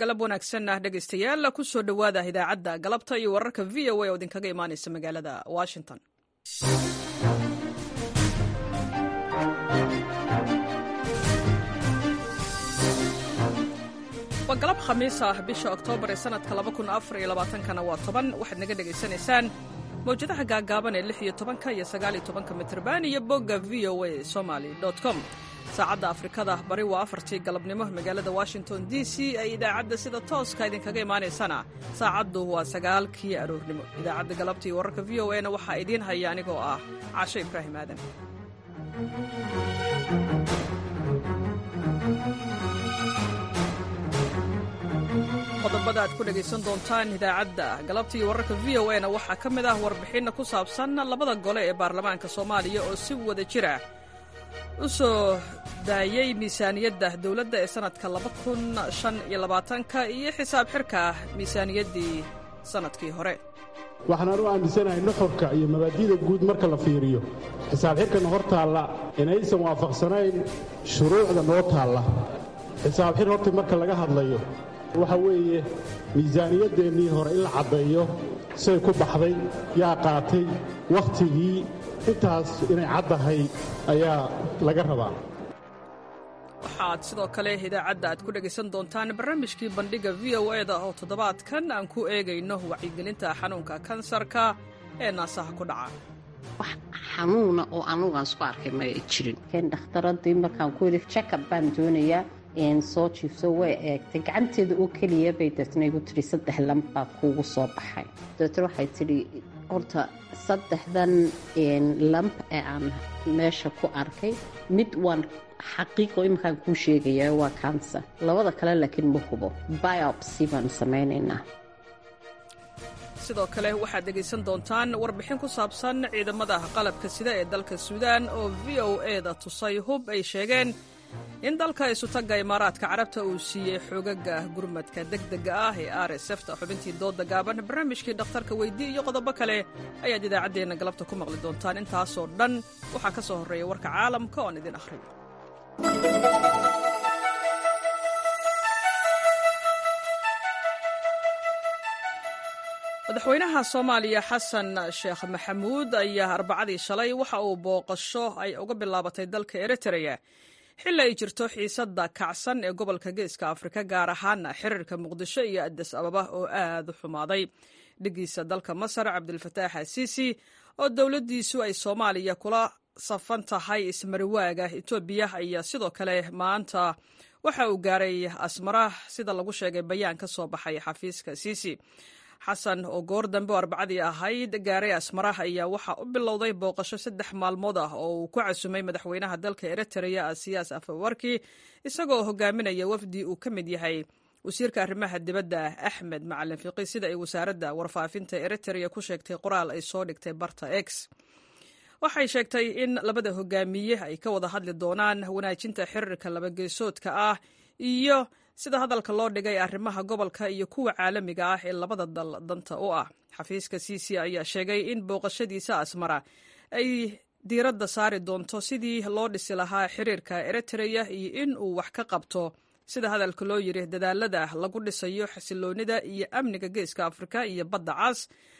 galab wanaagsanah dhegaystayaal ku soo dhowaada idaacadda galabta iyo wararka v o a oo idinkaga imaanaysa magaalada washington waa galab khamiis ah bisha oktoobar ee sanadka kana waa toban waxaad naga dhegaysanaysaan mawjadaha gaagaaban ee iyo tobanka iyo sagaaliyo tobanka mitrban iyo bogga v o a somaly com saacadda afrikada bari waa afartii galabnimo magaalada washington d c ay idaacadda sida tooska idinkaga imaanaysana saacaddu waa sagaalkii aroornimo idaacadda galabta iyo wararka v o a na waxaa idiin haya anigoo ah casho ibraahim aadan qodobada aad ku dhegaysan doontaan idaacadda galabta iyo wararka v o a na waxaa ka mid ah warbixinna ku saabsan labada gole ee baarlamaanka soomaaliya oo si wada jira u soo daayey miisaaniyadda dowladda ee sannadka ka iyo xisaab xirka miisaaniyaddii sannadkii hore waxaan anu aaminsanahay nuxurka iyo mabaadi'da guud marka la fiiriyo xisaab xirkana hor taalla inaysan waafaqsanayn shuruucda noo taalla xisaab xir horta marka laga hadlayo waxa weeye miisaaniyadeennii hore in la caddeeyo say ku baxday yaa qaatay wakhtigii intaas inay caddahay ayaa laga rabaa waxaad sidoo kale idaacadda aad ku dhegaysan doontaan barnaamijkii bandhigga v o e da oo toddobaadkan aan ku eegayno wacyigelinta xanuunka kansarka ee naasaha ku dhaca wax xanuuna oo anugaan isku arkay ma jirin dhakhtaradii markaan ku yidhi jakab baan doonayaa soo jiifso way eegtay gacanteeda oo keliya bay deetna igu tidhi saddex lamb baa kuugu soo baxay deetna waxay tidhi horta saddexdan lamb ee aan meesha ku arkay mid waan xaqiiqo iminkaan kuu sheegaya waa kanser labada kale laakiin ma hubo biopsy baan samaynaynaa sidoo kale waxaad dhegaysan doontaan warbixin ku saabsan ciidamada qalabka sida ee dalka suudaan oo v o e da tusay hub ay sheegeen in dalka isutagga imaaraadka carabta uu siiyey xoogaga gurmadka degdega ah ee r s fta xubintii dooda gaaban barnaamijkii dhakhtarka weydii iyo qodobo kale ayaad idaacaddeenna galabta ku maqli doontaan intaasoo dhan waxaa ka soo horreeya warka caalamka oon idin akhriyo madaxweynaha soomaaliya xasan sheekh maxamuud ayaa arbacadii shalay waxa uu booqasho ay uga bilaabatay dalka eritreya xilli ay jirto xiisadda kacsan ee gobolka geeska afrika gaar ahaana xiriirka muqdisho iyo adis ababa oo aad u xumaaday dhigiisa dalka masar cabdilfataax asiisi oo dowladdiisu ay soomaaliya kula safan tahay ismariwaaga etoobiya ayaa sidoo kale maanta waxa uu gaaray asmara sida lagu sheegay bayaan ka soo baxay xafiiska siisi xasan oo goor dambe oo arbacadii ahayd gaaray asmara ayaa waxaa u bilowday booqasho saddex maalmood ah oo uu ku casumay madaxweynaha dalka eritreya asiyaas afawarki isagoo hogaaminaya wafdi uu ka mid yahay wasiirka arrimaha dibadda axmed macalin fiqi sida ay wasaaradda warfaafinta eritreya ku sheegtay qoraal ay soo dhigtay barta x waxay sheegtay in labada hogaamiye ay ka wada hadli doonaan wanaajinta xiriirka labageesoodka ah iyo sida hadalka loo dhigay arrimaha gobolka iyo kuwa caalamiga ah ee labada dal danta u ah xafiiska ciisi ayaa sheegay in booqashadiisa asmara ay diiradda saari doonto sidii loo dhisi lahaa xiriirka eritreya iyo in uu wax ka qabto sida hadalka loo yiri dadaalada lagu dhisayo xasiloonida iyo amniga geeska afrika iyo badda cas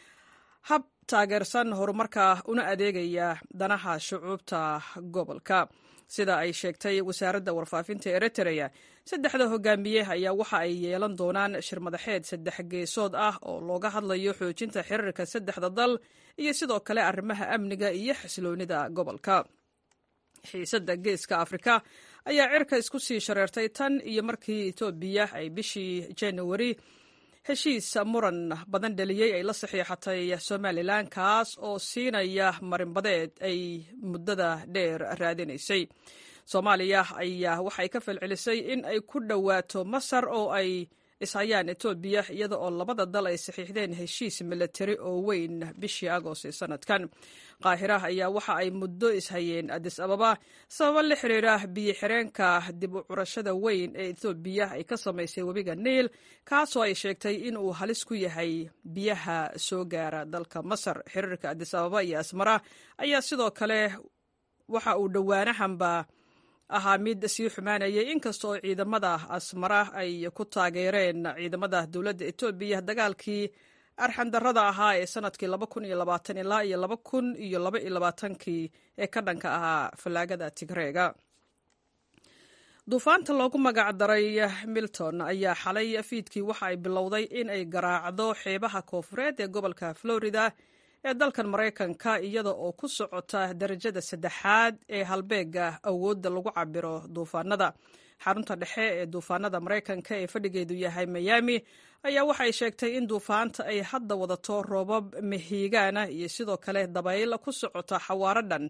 hab taageersan horumarka una adeegaya danaha shucuubta gobolka sida ay sheegtay wasaaradda warfaafinta eritreya saddexda hogaamiye ayaa waxa ay yeelan doonaan shirmadaxeed saddex geesood ah oo looga hadlayo xoojinta xiriirka saddexda dal iyo sidoo kale arrimaha amniga iyo xasiloonida gobolka xiisadda geeska afrika ayaa cirka isku sii shareertay tan iyo markii etoobiya ay bishii januari heshiis muran badan dhaliyey ay la saxiixatay somalilan kaas oo siinaya marinbadeed ay muddada dheer raadinaysay soomaaliya ayaa waxay ka falcelisay in ay ku dhowaato masar oo ay ishayaan etoobiya iyada oo labada dal ay saxiixdeen heshiis milatari oo weyn bishii agost ee sanadkan qaahira ayaa waxa ay muddo ishayeen adis ababa sababo la xiriira biyo xireenka dib u curashada weyn ee etoobiya ay ka samaysay webiga niil kaasoo ay sheegtay in uu halis ku yahay biyaha soo gaara dalka masar xiriirka adis ababa iyo asmara ayaa sidoo kale waxa uu dhowaanahanba ahaa mid sii xumaanayay inkasta oo ciidamada asmara ay ku taageereen ciidamada dowladda etoobiya dagaalkii arxandarrada ahaa ee sanadkii ilaa iyo kii ee ka dhanka ahaa fallaagada tigreega duufaanta loogu magac daray milton ayaa xalay fiidkii waxa ay bilowday in ay garaacdo xeebaha koofureed ee gobolka florida ee dalkan maraykanka iyada oo ku socota darajada saddexaad ee halbeega awoodda lagu cabiro duufaanada xarunta dhexe ee duufaanada maraykanka ee fadhigeedu yahay miami ayaa waxay sheegtay in duufaanta ay hadda wadato roobab mahiigaana iyo sidoo kale dabayl ku socota xawaaro dhan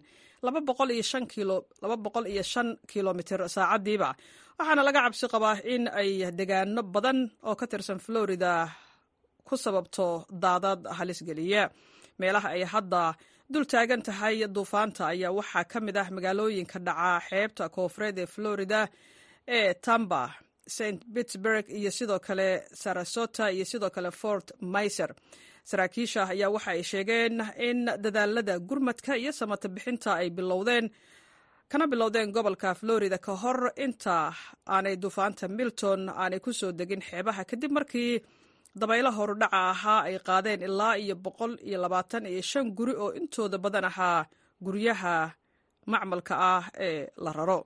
kilomitr saacadiiba waxaana laga cabsi qabaa in ay degaano badan oo ka tirsan florida ku sababto daadad halisgeliya meelaha ay hadda dul taagan tahay duufaanta ayaa waxaa ka mid ah magaalooyinka dhaca xeebta koofureed ee florida ee tamba st pittsburg iyo sidoo kale sarasota iyo sidoo kale fort myser saraakiisha ayaa waxa ay sheegeen in dadaalada gurmadka iyo samata bixinta ay bilowdeen kana bilowdeen gobolka florida ka hor inta aanay duufaanta milton aanay ku soo degin xeebaha kadib markii dabaylo horudhaca ahaa ay qaadeen ilaa iyo boqol iyo labaatan iyo shan guri oo intooda badan ahaa guryaha macmalka ah ee la raro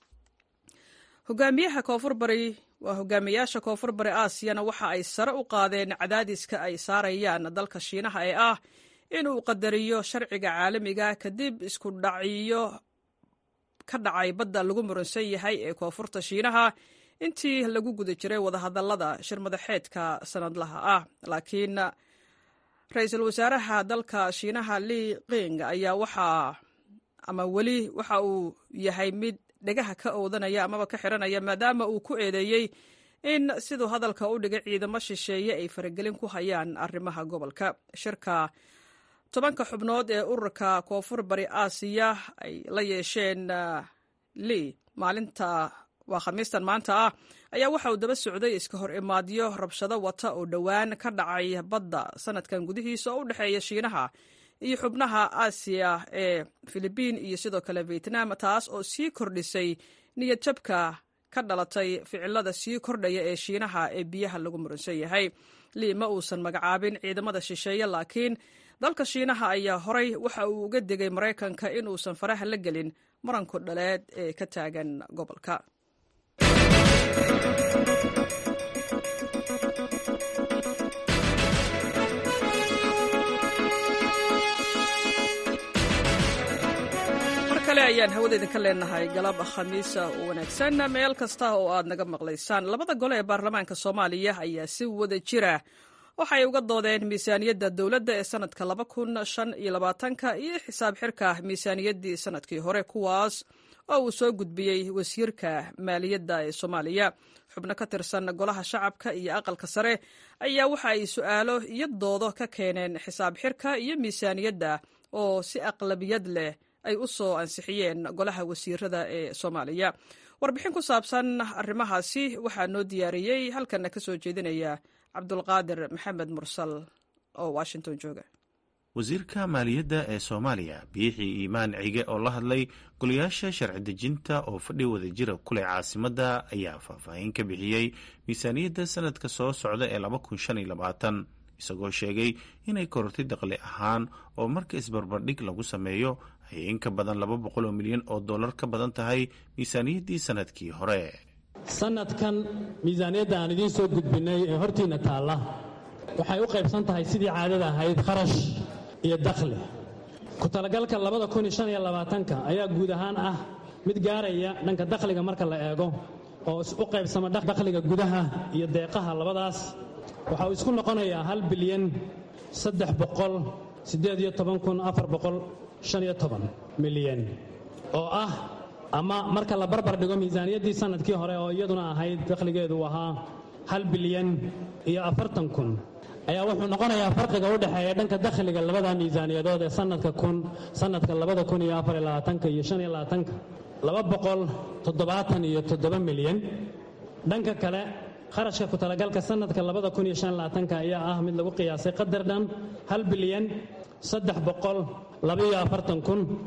hogaamiyaha koonfur bari waa hogaamiyaasha koonfur bari aasiyana waxa ay sare u qaadeen cadaadiska ay saarayaan dalka shiinaha ee ah inuu qadariyo sharciga caalamiga kadib isku dhaciyo ka dhacay badda lagu muransan yahay ee koonfurta shiinaha intii lagu guda jiray wadahadalada shirmadaxeedka sanadlaha ah laakiin ra-iisul wasaaraha dalka shiinaha li qing ayaa waxaa ama weli waxa uu yahay mid dhegaha ka oodanaya amaba ka xiranaya maadaama uu ku eedeeyey in siduu hadalka u dhigay ciidamo shisheeye ay faragelin ku hayaan arrimaha gobolka shirka tobanka xubnood ee ururka koonfur bari aasiya ay la yeesheen li maalinta waa khamiistan maanta ah ayaa waxa uu daba socday iska hor imaadyo rabshado wata oo dhowaan ka dhacay badda sanadkan gudihiisa oo u dhexeeya shiinaha iyo xubnaha aasiya ee filibiin iyo sidoo kale vietnam taas oo sii kordhisay niyad jabka ka dhalatay ficilada sii kordhaya ee shiinaha ee biyaha lagu muransan yahay lii ma uusan magacaabin ciidamada shisheeye laakiin dalka shiinaha ayaa horay waxa uu uga degay maraykanka inuusan faraha la gelin muranku dhaleed ee ka taagan gobolka kale ayaan hawada idinka leenahay galab khamiisa oo wanaagsan meel kasta oo aad naga maqlaysaan labada gole ee baarlamaanka soomaaliya ayaa si wada jira waxay uga doodeen miisaaniyadda dowladda ee sanadka laba kun shan iyo labaatanka iyo xisaab xirka miisaaniyaddii sanadkii hore kuwaas oo uu soo gudbiyey wasiirka maaliyadda ee soomaaliya xubno ka tirsan golaha shacabka iyo aqalka sare ayaa waxa ay su'aalo iyo doodo ka keeneen xisaab xirka iyo miisaaniyadda oo si aqlabiyad leh ay u soo ansixiyeen golaha wasiirada ee soomaaliya warbixin ku saabsan arrimahaasi waxaa noo diyaariyey halkanna ka soo jeedinaya cabdulqaadir maxamed mursal oo washington jooga wasiirka maaliyadda ee soomaaliya biixii iimaan cige oo la hadlay golayaasha sharci dejinta oo fadhi wadajira kuleh caasimadda ayaa faahfaahin ka bixiyey miisaaniyadda sanadka soo socda ee laba kun shan iyo labaatan isagoo sheegay inay korortay daqli ahaan oo marka isbarbardhig lagu sameeyo ay in ka badan laba boqol oo milyan oo dollar ka badan tahay miisaaniyaddii sanadkii hore sanadkan miisaaniyadda aan idiin soo gudbinnay ee hortiinna taalla waxay u qaybsan tahay sidii caadada ahayd kharash iyo dakhli ku talagalka labada kun iyo shan iyo labaatanka ayaa guud ahaan ah mid gaaraya dhanka dakhliga marka la eego oo u qaybsama dakhliga gudaha iyo deeqaha labadaas waxa uu isku noqonayaa hal bilyan saddex boqol siddeed iyo toban kun afar boqol shan iyo toban milyan oo ah ama marka la barbar dhigo miisaaniyaddii sanadkii hore oo iyaduna ahayd dakhligeedu ahaa hal bilyan iyo afartan kun ayaa wuxuu noqonayaa farqiga u dhexeeya dhanka dakhliga labada miisaaniyadood ee sanadka kun sanadka labada kun iyo afar iyo labaatanka iyo shan iyo labaatanka laba boqol toddobaatan iyo toddoba milyan dhanka kale kharashka ku talagalka sanadka labada kun iyo shan iyo labaatanka ayaa ah mid lagu qiyaasay qadar dhan hal bilyan saddex boqol labaiyo afartan kun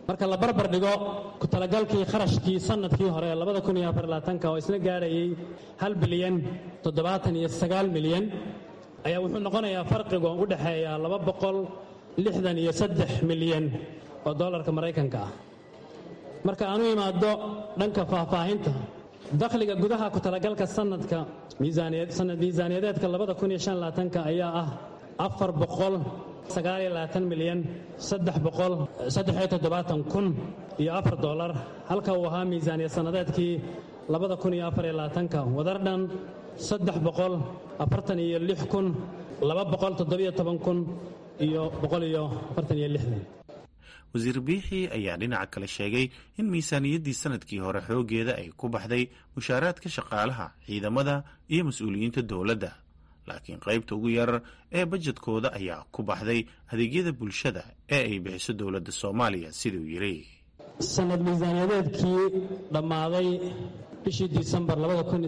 marka la barbar dhigo ku talagalkii kharashkii sannadkii hore ee labada kun iyo afarlaatanka oo isna gaadhayay hal bilyan toddobaatan iyo sagaal milyan ayaa wuxuu noqonayaa farqiga u dhexeeya laba boqol lixdan iyo saddex milyan oo dollarka maraykanka ah marka aan u imaado dhanka faahfaahinta dakhliga gudaha ku talagalka sanadka sanad miisaaniyadeedka labada kun iyo shan laatanka ayaa ah afar boqol sagaaliyo labaatan milyan saddex boqol saddexiyo toddobaatan kun iyo afar dollar halka uu ahaa miisaaniya sannadeedkii labada kun iyo afar iyo labaatanka wadar dhan saddex boqol afartan iyo lix kun laba boqol toddobiyo toban kun iyo boqol iyo afartan iyo lixdan wasiir biixi ayaa dhinaca kale sheegay in miisaaniyaddii sanadkii hore xooggeeda ay ku baxday mushaaraadka shaqaalaha ciidamada iyo mas-uuliyiinta dowladda laakiin qaybta ugu yar ee bajedkooda ayaa ku baxday adeegyada bulshada ee ay bixiso dowladda soomaaliya siduu yidhi sanad miisaaniyadeedkii dhammaaday bishii disembar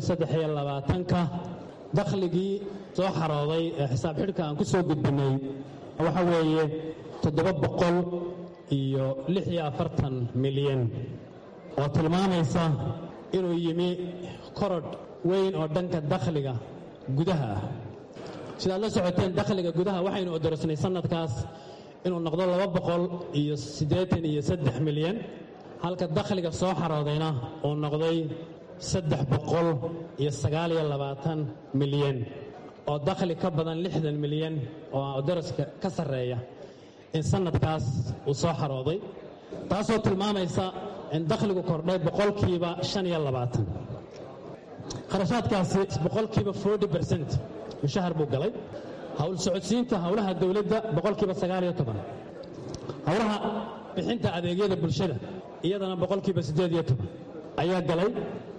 ka dakhligii soo xarooday ee xisaab xidhka aan ku soo gudbinay waxa weeye toddoba boqol iyo lix iyo afartan milyan oo tilmaamaysa inuu yimi korodh weyn oo dhanka dakhliga gudaha ah sidaad la socoteen dakhliga gudaha waxaynu odorosnay sannadkaas inuu noqdo laba boqol iyo siddeetan iyo saddex milyan halka dakhliga soo xaroodayna uu noqday saddex boqol iyo sagaaliyo labaatan milyan oo dakhli ka badan lixdan milyan oo odoroska ka sarreeya in sannadkaas uu soo xarooday taasoo tilmaamaysa in dakhligu kordhay boqolkiiba shan iyo labaatan kharashaadkaasi boqolkiiba forty bercent mushahar buu galay howl socodsiinta howlaha dowladda boqolkiiba sagaaliyo toban howlaha bixinta adeegyada bulshada iyadana boqolkiiba siddeed iyo toban ayaa galay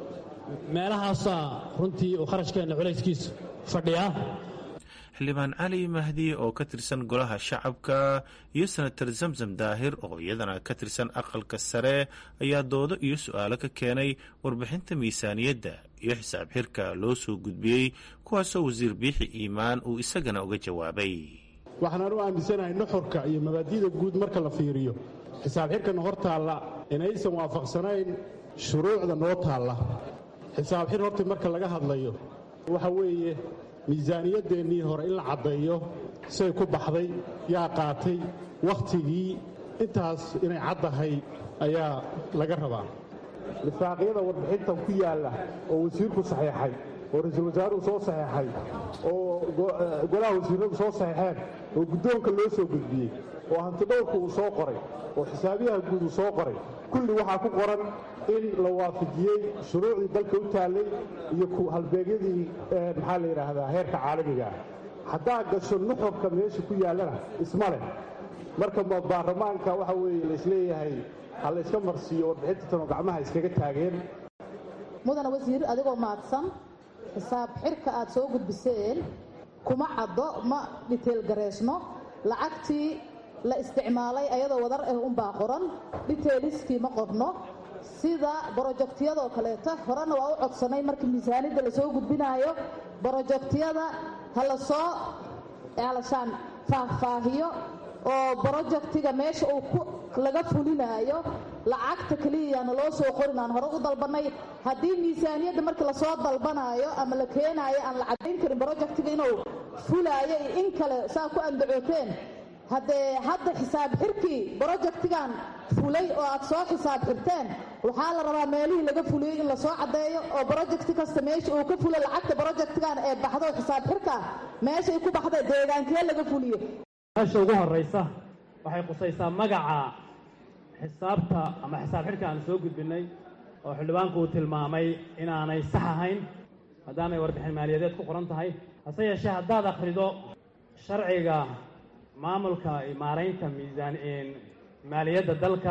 meelahaasaa runtii uu kharashkeenna culayskiisu fadhiyaa xildhibaan cali mahdi oo ka tirsan golaha shacabka iyo senatar zamzam daahir oo iyadana ka tirsan aqalka sare ayaa doodo iyo su-aalo ka keenay warbixinta miisaaniyadda iyo xisaab xirka loo soo gudbiyey kuwaasoo wasiir biixi iimaan uu isagana uga jawaabay waxaan u aaminsanahay nuxurka iyo mabaadi'da guud marka la fiiriyo xisaab xirkana hor taalla inaysan waafaqsanayn shuruucda noo taalla xisaab xir horta marka laga hadlayo waxa weeye miisaaniyadeennii hore in la caddeeyo say ku baxday yaa qaatay wakhtigii intaas inay caddahay ayaa laga rabaa lifaaqyada warbixintan ku yaalla oo wasiirku saxiixay oo ra-iisul wasaaruhu soo saxiixay oo golaha wasiiradu soo saxiixeen oo guddoonka loo soo gudbiyey oo hantidhowrku uu soo qoray oo xisaabiyaha guud uu soo qoray kulli waxaa ku qoran in la waafajiyey shuruucdii dalka u taallay iyo halbeegyadii maxaa la yidhaahdaa heerka caalamiga ah haddaa gasho nuxurka meesha ku yaallana isma leh marka baarlamaanka waxa weeye laisleeyahay ha la yska marsiiyo warbixinta tanoo gacmaha iskaga taageen mudana wasiir adigoo mahadsan xisaab xirka aad soo gudbiseen kuma caddo ma dhiteel gareysno lacagtii la isticmaalay ayadoo wadar ah unbaa qoran dhiteeliskii ma qorno sida brojektiyadoo kaleeto horena waa u codsanay markii miisaanidda lasoo gudbinaayo brojektiyada ha la soo alashaan faahfaahiyo oo brojektiga meesha uu laga fulinaayo lacagta keliyayaana loo soo qorin aan hore u dalbannay haddii miisaaniyadda markii lasoo dalbanaayo ama la keenaayo aan la caddayn karin brojektiga inuu fulaayo iyo in kale saa ku andacooteen haddee hadda xisaab xirkii brojektigan fulay oo aad soo xisaab xirteen waxaa la rabaa meelihii laga fuliyey in lasoo caddeeyo oo brojekti kasta meesha uu ka fulay lacagta brojektigan ee baxdo xisaab xirka meeshay ku baxda deegaankee laga fuliyo meesha ugu horraysa waxay qusaysaa magaca xisaabta ama xisaab xidhka aan soo gudbinnay oo xildhibaanku uu tilmaamay inaanay sax ahayn maadaamay warbixin maaliyadeed ku qoran tahay hase yeeshee haddaad akhrido sharciga maamulka maaraynta miisaan maaliyadda dalka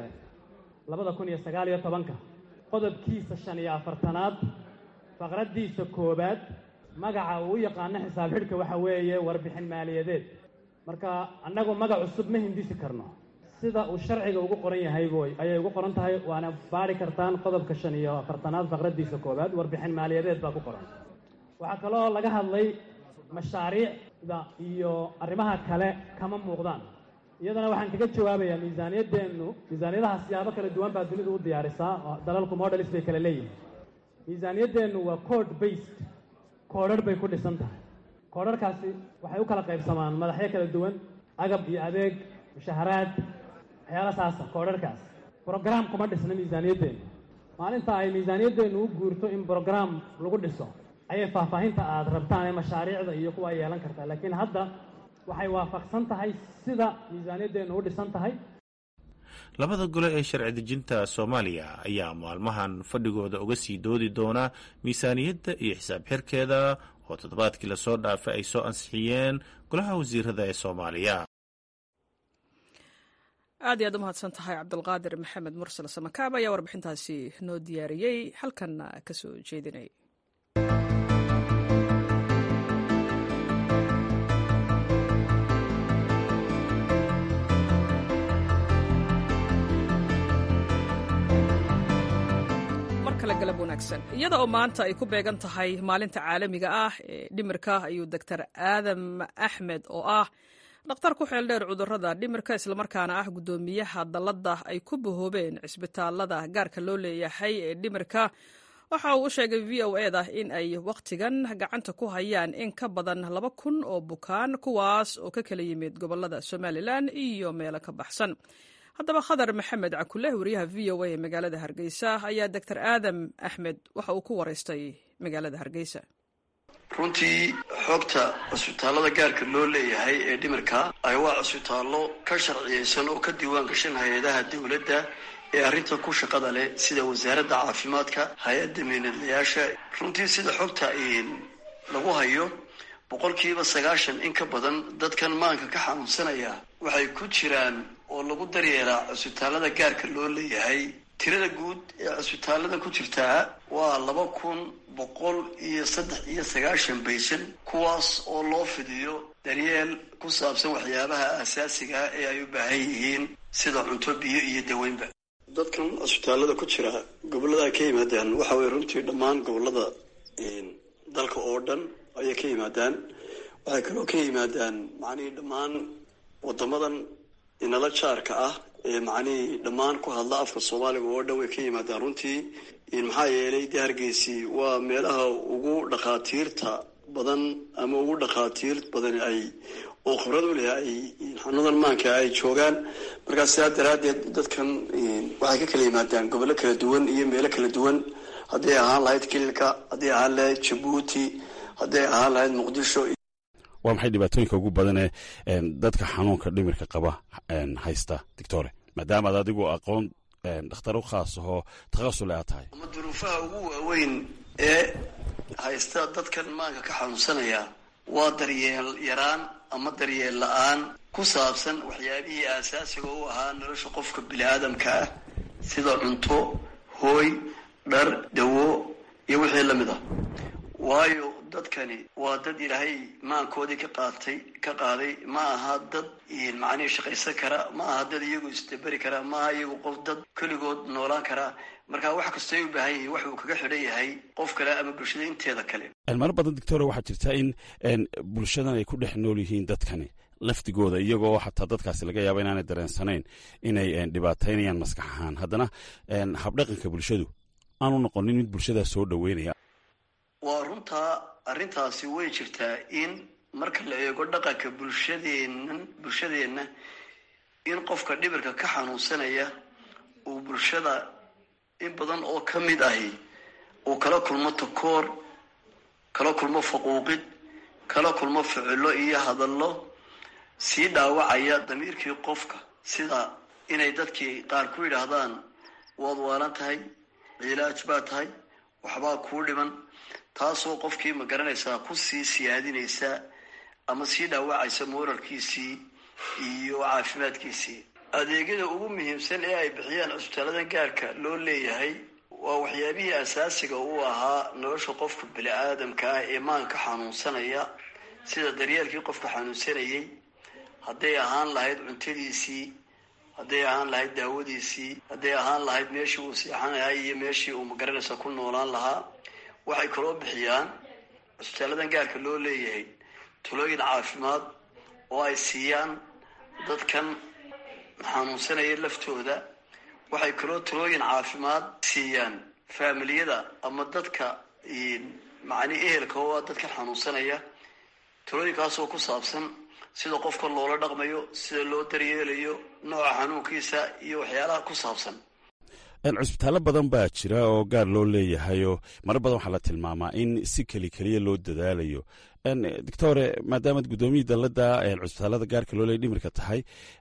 labada kun iyo sagaal iyo tobanka qodobkiisa shan iyo afartanaad faqraddiisa koowaad magaca uu u yaqaano xisaab xidhka waxa weeye warbixin maaliyadeed marka annagu magac cusub ma hindisi karno sida uu sharciga ugu qoran yahay ayay ugu qoran tahay waana baari kartaan qodobka shan iyo afartanaad faqraddiisa koowaad warbixin maaliyadeed baa ku qoran waxaa kaloo laga hadlay mashaariicda iyo arrimaha kale kama muuqdaan iyadana waxaan kaga jawaabayaa miisaaniyaddeennu miisaaniyadaha siyaabo kala duwan baa dunidu u diyaarisaa dalalku modelis bay kala leeyihin miisaaniyaddeennu waa code based koodharh bay ku dhisan tahay koodharhkaasi waxay u kala qaybsamaan madaxyo kala duwan agab iyo adeeg mushaharaad waxyaala saasa koodharhkaas brograam kuma dhisna miisaaniyaddeennu maalinta ay miisaaniyaddeennu u guurto in brograam lagu dhiso ayay faahfaahinta aad rabtaan ee mashaariicda iyo kuwa ay yeelan kartaa laakiin hadda waxay waafaqsan tahay sida miisaaniyaddeennu u dhisan tahay labada gole ee sharci dejinta soomaaliya ayaa maalmahan fadhigooda uga sii doodi doona miisaaniyadda iyo xisaab xirkeeda oo toddobaadkii lasoo dhaafay ay soo ansixiyeen golaha wasiirada ee soomaaliya aad iyo aad u mahadsan tahay cabdulqaadir maxamed mursal samakaab ayaa warbixintaasi noo diyaariyey halkanna ka soo jeedinay iyada oo maanta ay ku beegan tahay maalinta caalamiga ah ee dhimirka ayuu doctor aadam axmed oo ah dhakhtar ku xeel dheer cudurada dhimirka islamarkaana ah guddoomiyaha dalladda ay ku bahoobeen cisbitaalada gaarka loo leeyahay ee dhimirka waxa uu u sheegay v o eda in ay wakhtigan gacanta ku hayaan in ka badan laba kun oo bukaan kuwaas oo ka kala yimid gobolada somalilan iyo meelo ka baxsan haddaba khadar maxamed cakuleh wariyaha v o a ee magaalada hargeysa ayaa doctor aadam axmed waxa uu ku waraystay magaalada hargeysa runtii xogta cusbitaallada gaarka loo leeyahay ee dhimirka ay waa cusbitaallo ka sharciyeysan oo ka diiwaan gashan hay-adaha dowladda ee arrinta ku shaqada leh sida wasaaradda caafimaadka hay-adda miinadlayaasha runtii sida xogta lagu hayo boqolkiiba sagaashan in ka badan dadkan maanka ka xanuunsanaya waxay ku jiraan oo lagu daryeelaa cusbitaallada gaarka loo leeyahay tirada guud ee cusbitaallada ku jirtaa waa laba kun boqol iyo saddex iyo sagaashan baysan kuwaas oo loo fidiyo daryeel ku saabsan waxyaabaha asaasiga ah ee ay u baahan yihiin sida cunto biyo iyo daweynba dadkan cusbitaallada ku jira gobollada ay ka yimaadaan waxa weye runtii dhammaan gobollada dalka oo dhan ayay ka yimaadaan waxay kaloo ka yimaadaan macnihii dhammaan wadamadan inala jaarka ah ee macnihii dhammaan ku hadla afka soomaaliga oo dhan way ka yimaadaan runtii maxaa yeelay dee hargeysi waa meelaha ugu dhakhaatiirta badan ama ugu dhakhaatiir badan ay oo khibrad u leh ay xanuunadan maanka ay joogaan markaa sidaa daraaddeed dadkan waxay ka kala yimaadaan gobollo kala duwan iyo meelo kala duwan hadday ahaan lahayd kililka hadday ahaan lahayd jabuuti hadday ahaan lahayd muqdisho waa maxay dhibaatooyinka ugu badanee dadka xanuunka dhimirka qaba haysta doctore maadaamaad adigu aqoon dhakhtar u khaas ahoo takhasule aad tahay ama duruufaha ugu waaweyn ee haysta dadkan maanka ka xanuunsanaya waa daryeel yaraan ama daryeel la-aan ku saabsan waxyaabihii aasaasiga u ahaa nolosha qofka bini aadamka ah sida cunto hooy dhar dawo iyo wixii lamid ah waayo dadkani waa dad ilaahay maankoodii ka qaatay ka qaaday ma aha dad macnihii shaqaysan kara ma aha dad iyagu isdaberi kara ma aha iyagu qof dad keligood noolaan kara marka wax kastay u baahan yihiin wax uu kaga xidhan yahay qof kale ama bulshada inteeda kale mar badan doctore waxaa jirta in bulshadan ay ku dhex nool yihiin dadkani laftigooda iyagoo xataa dadkaasi laga yaaba inaanay dareensanayn inay dhibaataynayaan maskax ahaan haddana habdhaqanka bulshadu aanu noqonin mid bulshadaa soo dhaweynaya waa runtaa arrintaasi way jirtaa in marka la eego dhaqanka bulshadeennan bulshadeenna in qofka dhibirka ka xanuunsanaya uu bulshada in badan oo ka mid ahi uu kala kulmo takoor kala kulmo faquuqid kala kulmo ficilo iyo hadallo sii dhaawacaya damiirkii qofka sida inay dadkii qaar ku yidhaahdaan waad waalan tahay cilaaj baa tahay waxbaa kuu dhiman taasoo qofkii ma garanaysaa ku sii siyaadinaysa ama sii dhaawacaysa mooralkiisii iyo caafimaadkiisii adeegyada ugu muhiimsan ee ay bixiyaan cusbitaaladan gaarka loo leeyahay waa waxyaabihii asaasiga u ahaa nolosha qofka bini aadamka ah ee maanka xanuunsanaya sida daryeelkii qofka xanuunsanayay hadday ahaan lahayd cuntadiisii hadday ahaan lahayd daawadiisii hadday ahaan lahayd meeshii uu seexanahay iyo meeshii uu magaranaysa ku noolaan lahaa waxay kaloo bixiyaan cusbitaaladan gaarka loo leeyahay talooyin caafimaad oo ay siiyaan dadkan xanuunsanaya laftooda waxay kaloo talooyin caafimaad siiyaan faamiliyada ama dadka macni ehelka oo ah dadka xanuunsanaya talooyinkaasoo ku saabsan sida qofka loola dhaqmayo sida loo daryeelayo nooca xanuunkiisa iyo waxyaalaha ku saabsan cusbitaallo badan baa jira oo gaar loo leeyahayoo marar badan waxaa la tilmaamaa in si keli keliya loo dadaalayo doctore maadaamaad guddoomiyii dalladda cusbitaallada gaarka loo leeya dhimirka tahay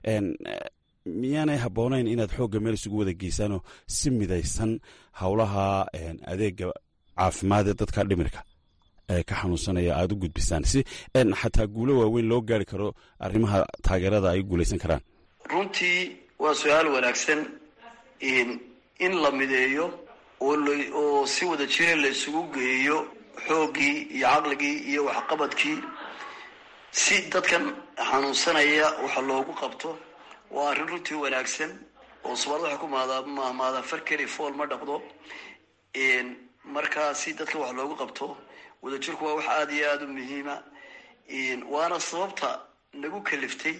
miyaanay habboonayn inaad xoogga meel isugu wada geysaanoo si midaysan howlaha adeega caafimaad ee dadka dhimirka ka xanuunsanaya aada u gudbisaan si xataa guulo waaweyn loo gaari karo arrimaha taageerada ay guulaysan karaan runtii waa su-aal wanaagsan in la mideeyo oo si wada jira la isugu geeyo xooggii iyo caqligii iyo waxqabadkii si dadkan xanuunsanaya waxa loogu qabto waa arrin runtii wanaagsan oo soomaalida waxay ku mahmaadaan far keli fool ma dhaqdo markaa si dadkan wax loogu qabto wadajirku waa wax aada iyo aada u muhiima waana sababta nagu kaliftay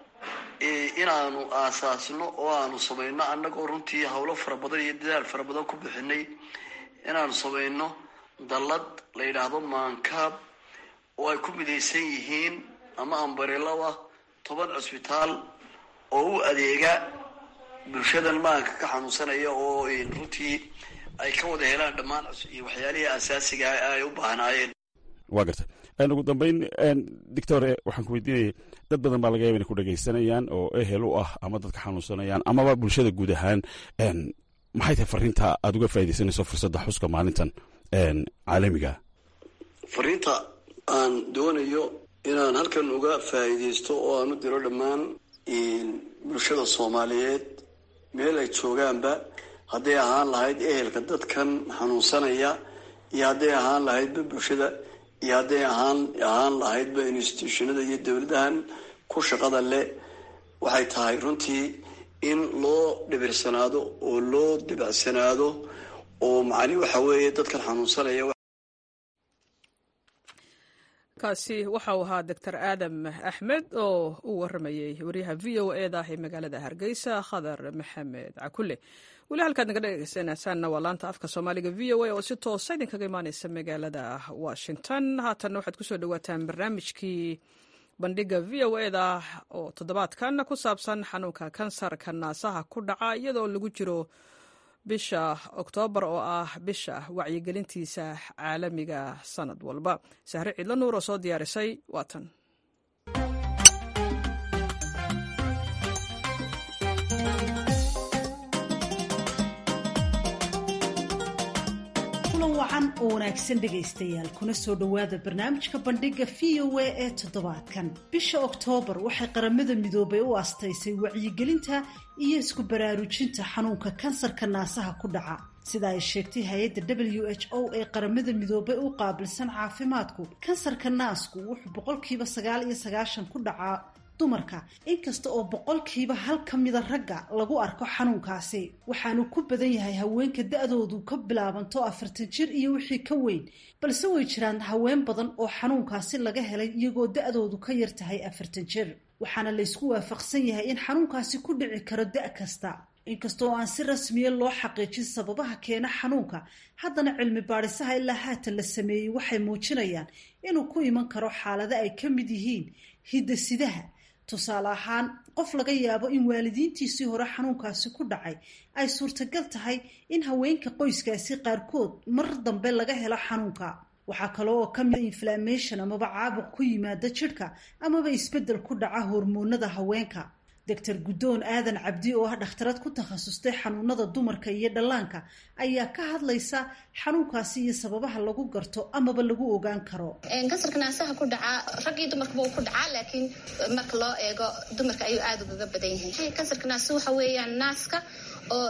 inaanu aasaasno oo aanu samayno annagoo runtii howlo fara badan iyo dadaal fara badan ku bixinay inaanu samayno dallad la yidhaahdo maankaab oo ay ku midaysan yihiin ama ambarilada toban cusbitaal oo u adeega bulshadan maanka ka xanuunsanaya oo runtii ay ka wada helaan dhammaan waxyaalihii asaasiga ay u baahnaayeen waa garta ugu dambeyn doctor waxaan ku weydiinaya dad badan baa laga yaba inay ku dhegaysanayaan oo ehel u ah ama dadka xanuunsanayaan amaba bulshada guud ahaan maxay tahay fariinta aada uga faa'idaysanayso fursadda xuska maalintan caalamiga fariinta aan doonayo inaan halkan uga faa'iidaysto oo aan u diro dhammaan bulshada soomaaliyeed meel ay joogaanba hadday ahaan lahayd ehelka dadkan xanuunsanaya iyo hadday ahaan lahaydba bulshada iyo hadday ahaan ahaan lahaydba institutionada iyo dowladahan ku shaqada leh waxay tahay runtii in loo dhibirsanaado oo loo dibacsanaado oo macni waxa weeye dadkan xanuunsanaya kaasi waxa uu ahaa doctor aadam axmed oo u waramayey waryaha v o e da ee magaalada hargeysa khadar maxamed cakule weli halkaad naga dhegeysanaysaanna waa laanta afka soomaaliga v o a oo si toosa idinkaga imaaneysa magaalada washington haatanna waxaad kusoo dhawaataan barnaamijkii bandhiga v o e da oo toddobaadkan ku saabsan xanuunka kansarka naasaha ku dhaca iyadoo lagu jiro bisha oktoobar oo ah bisha wacyigelintiisa caalamiga sanad walba sahre ciidla nuur oo soo diyaarisay waatan wacan oo wanaagsan dhegaystayaal kuna soo dhowaada barnaamijka bandhiga v o a ee toddobaadkan bisha oktoobar waxay qaramada midoobay u astaysay wacyigelinta iyo isku baraarujinta xanuunka kansarka naasaha ku dhaca sida ay sheegtay hay-adda w h o ee qaramada midoobay u qaabilsan caafimaadku kansarka naasku wuxuu boqolkiiba sagaal iyo sagaashan ku dhacaa dumarka inkasta oo boqolkiiba hal ka mida ragga lagu arko xanuunkaasi waxaanu ku badan yahay haweenka da-doodu ka bilaabanto afartan jir iyo wixii ka weyn balse way jiraan haween badan oo xanuunkaasi laga helay iyagoo da-doodu ka yar tahay afartan jir waxaana laysku waafaqsan yahay in xanuunkaasi ku dhici karo da- kasta inkasta oo aan si rasmiya loo xaqiijin sababaha keena xanuunka haddana cilmi baadhisaha ilaa haatan la sameeyey waxay muujinayaan inuu ku iman karo xaalado ay ka mid yihiin hidda-sidaha tusaale ahaan qof laga yaabo in waalidiintiisii hore xanuunkaasi ku dhacay ay suurtagal tahay in haweenka qoyskaasi qaarkood mar dambe laga helo xanuunka waxaa kale oo ka mida inflammation amaba caabuq ku yimaada jidhka amaba isbeddel ku dhaca hormoonada haweenka doctor guddoon aadan cabdi oo ah dhakhtarad ku takhasustay xanuunada dumarka iyo dhallaanka ayaa ka hadlaysa xanuunkaasi iyo sababaha lagu garto amaba lagu ogaan karo kansarka naasaha ku dhacaa rag iyo dumarkaba uu ku dhacaa laakiin marka loo eego dumarka ayuu aada ugaga badan yahay kansarka naasa waxa weeyaan naaska oo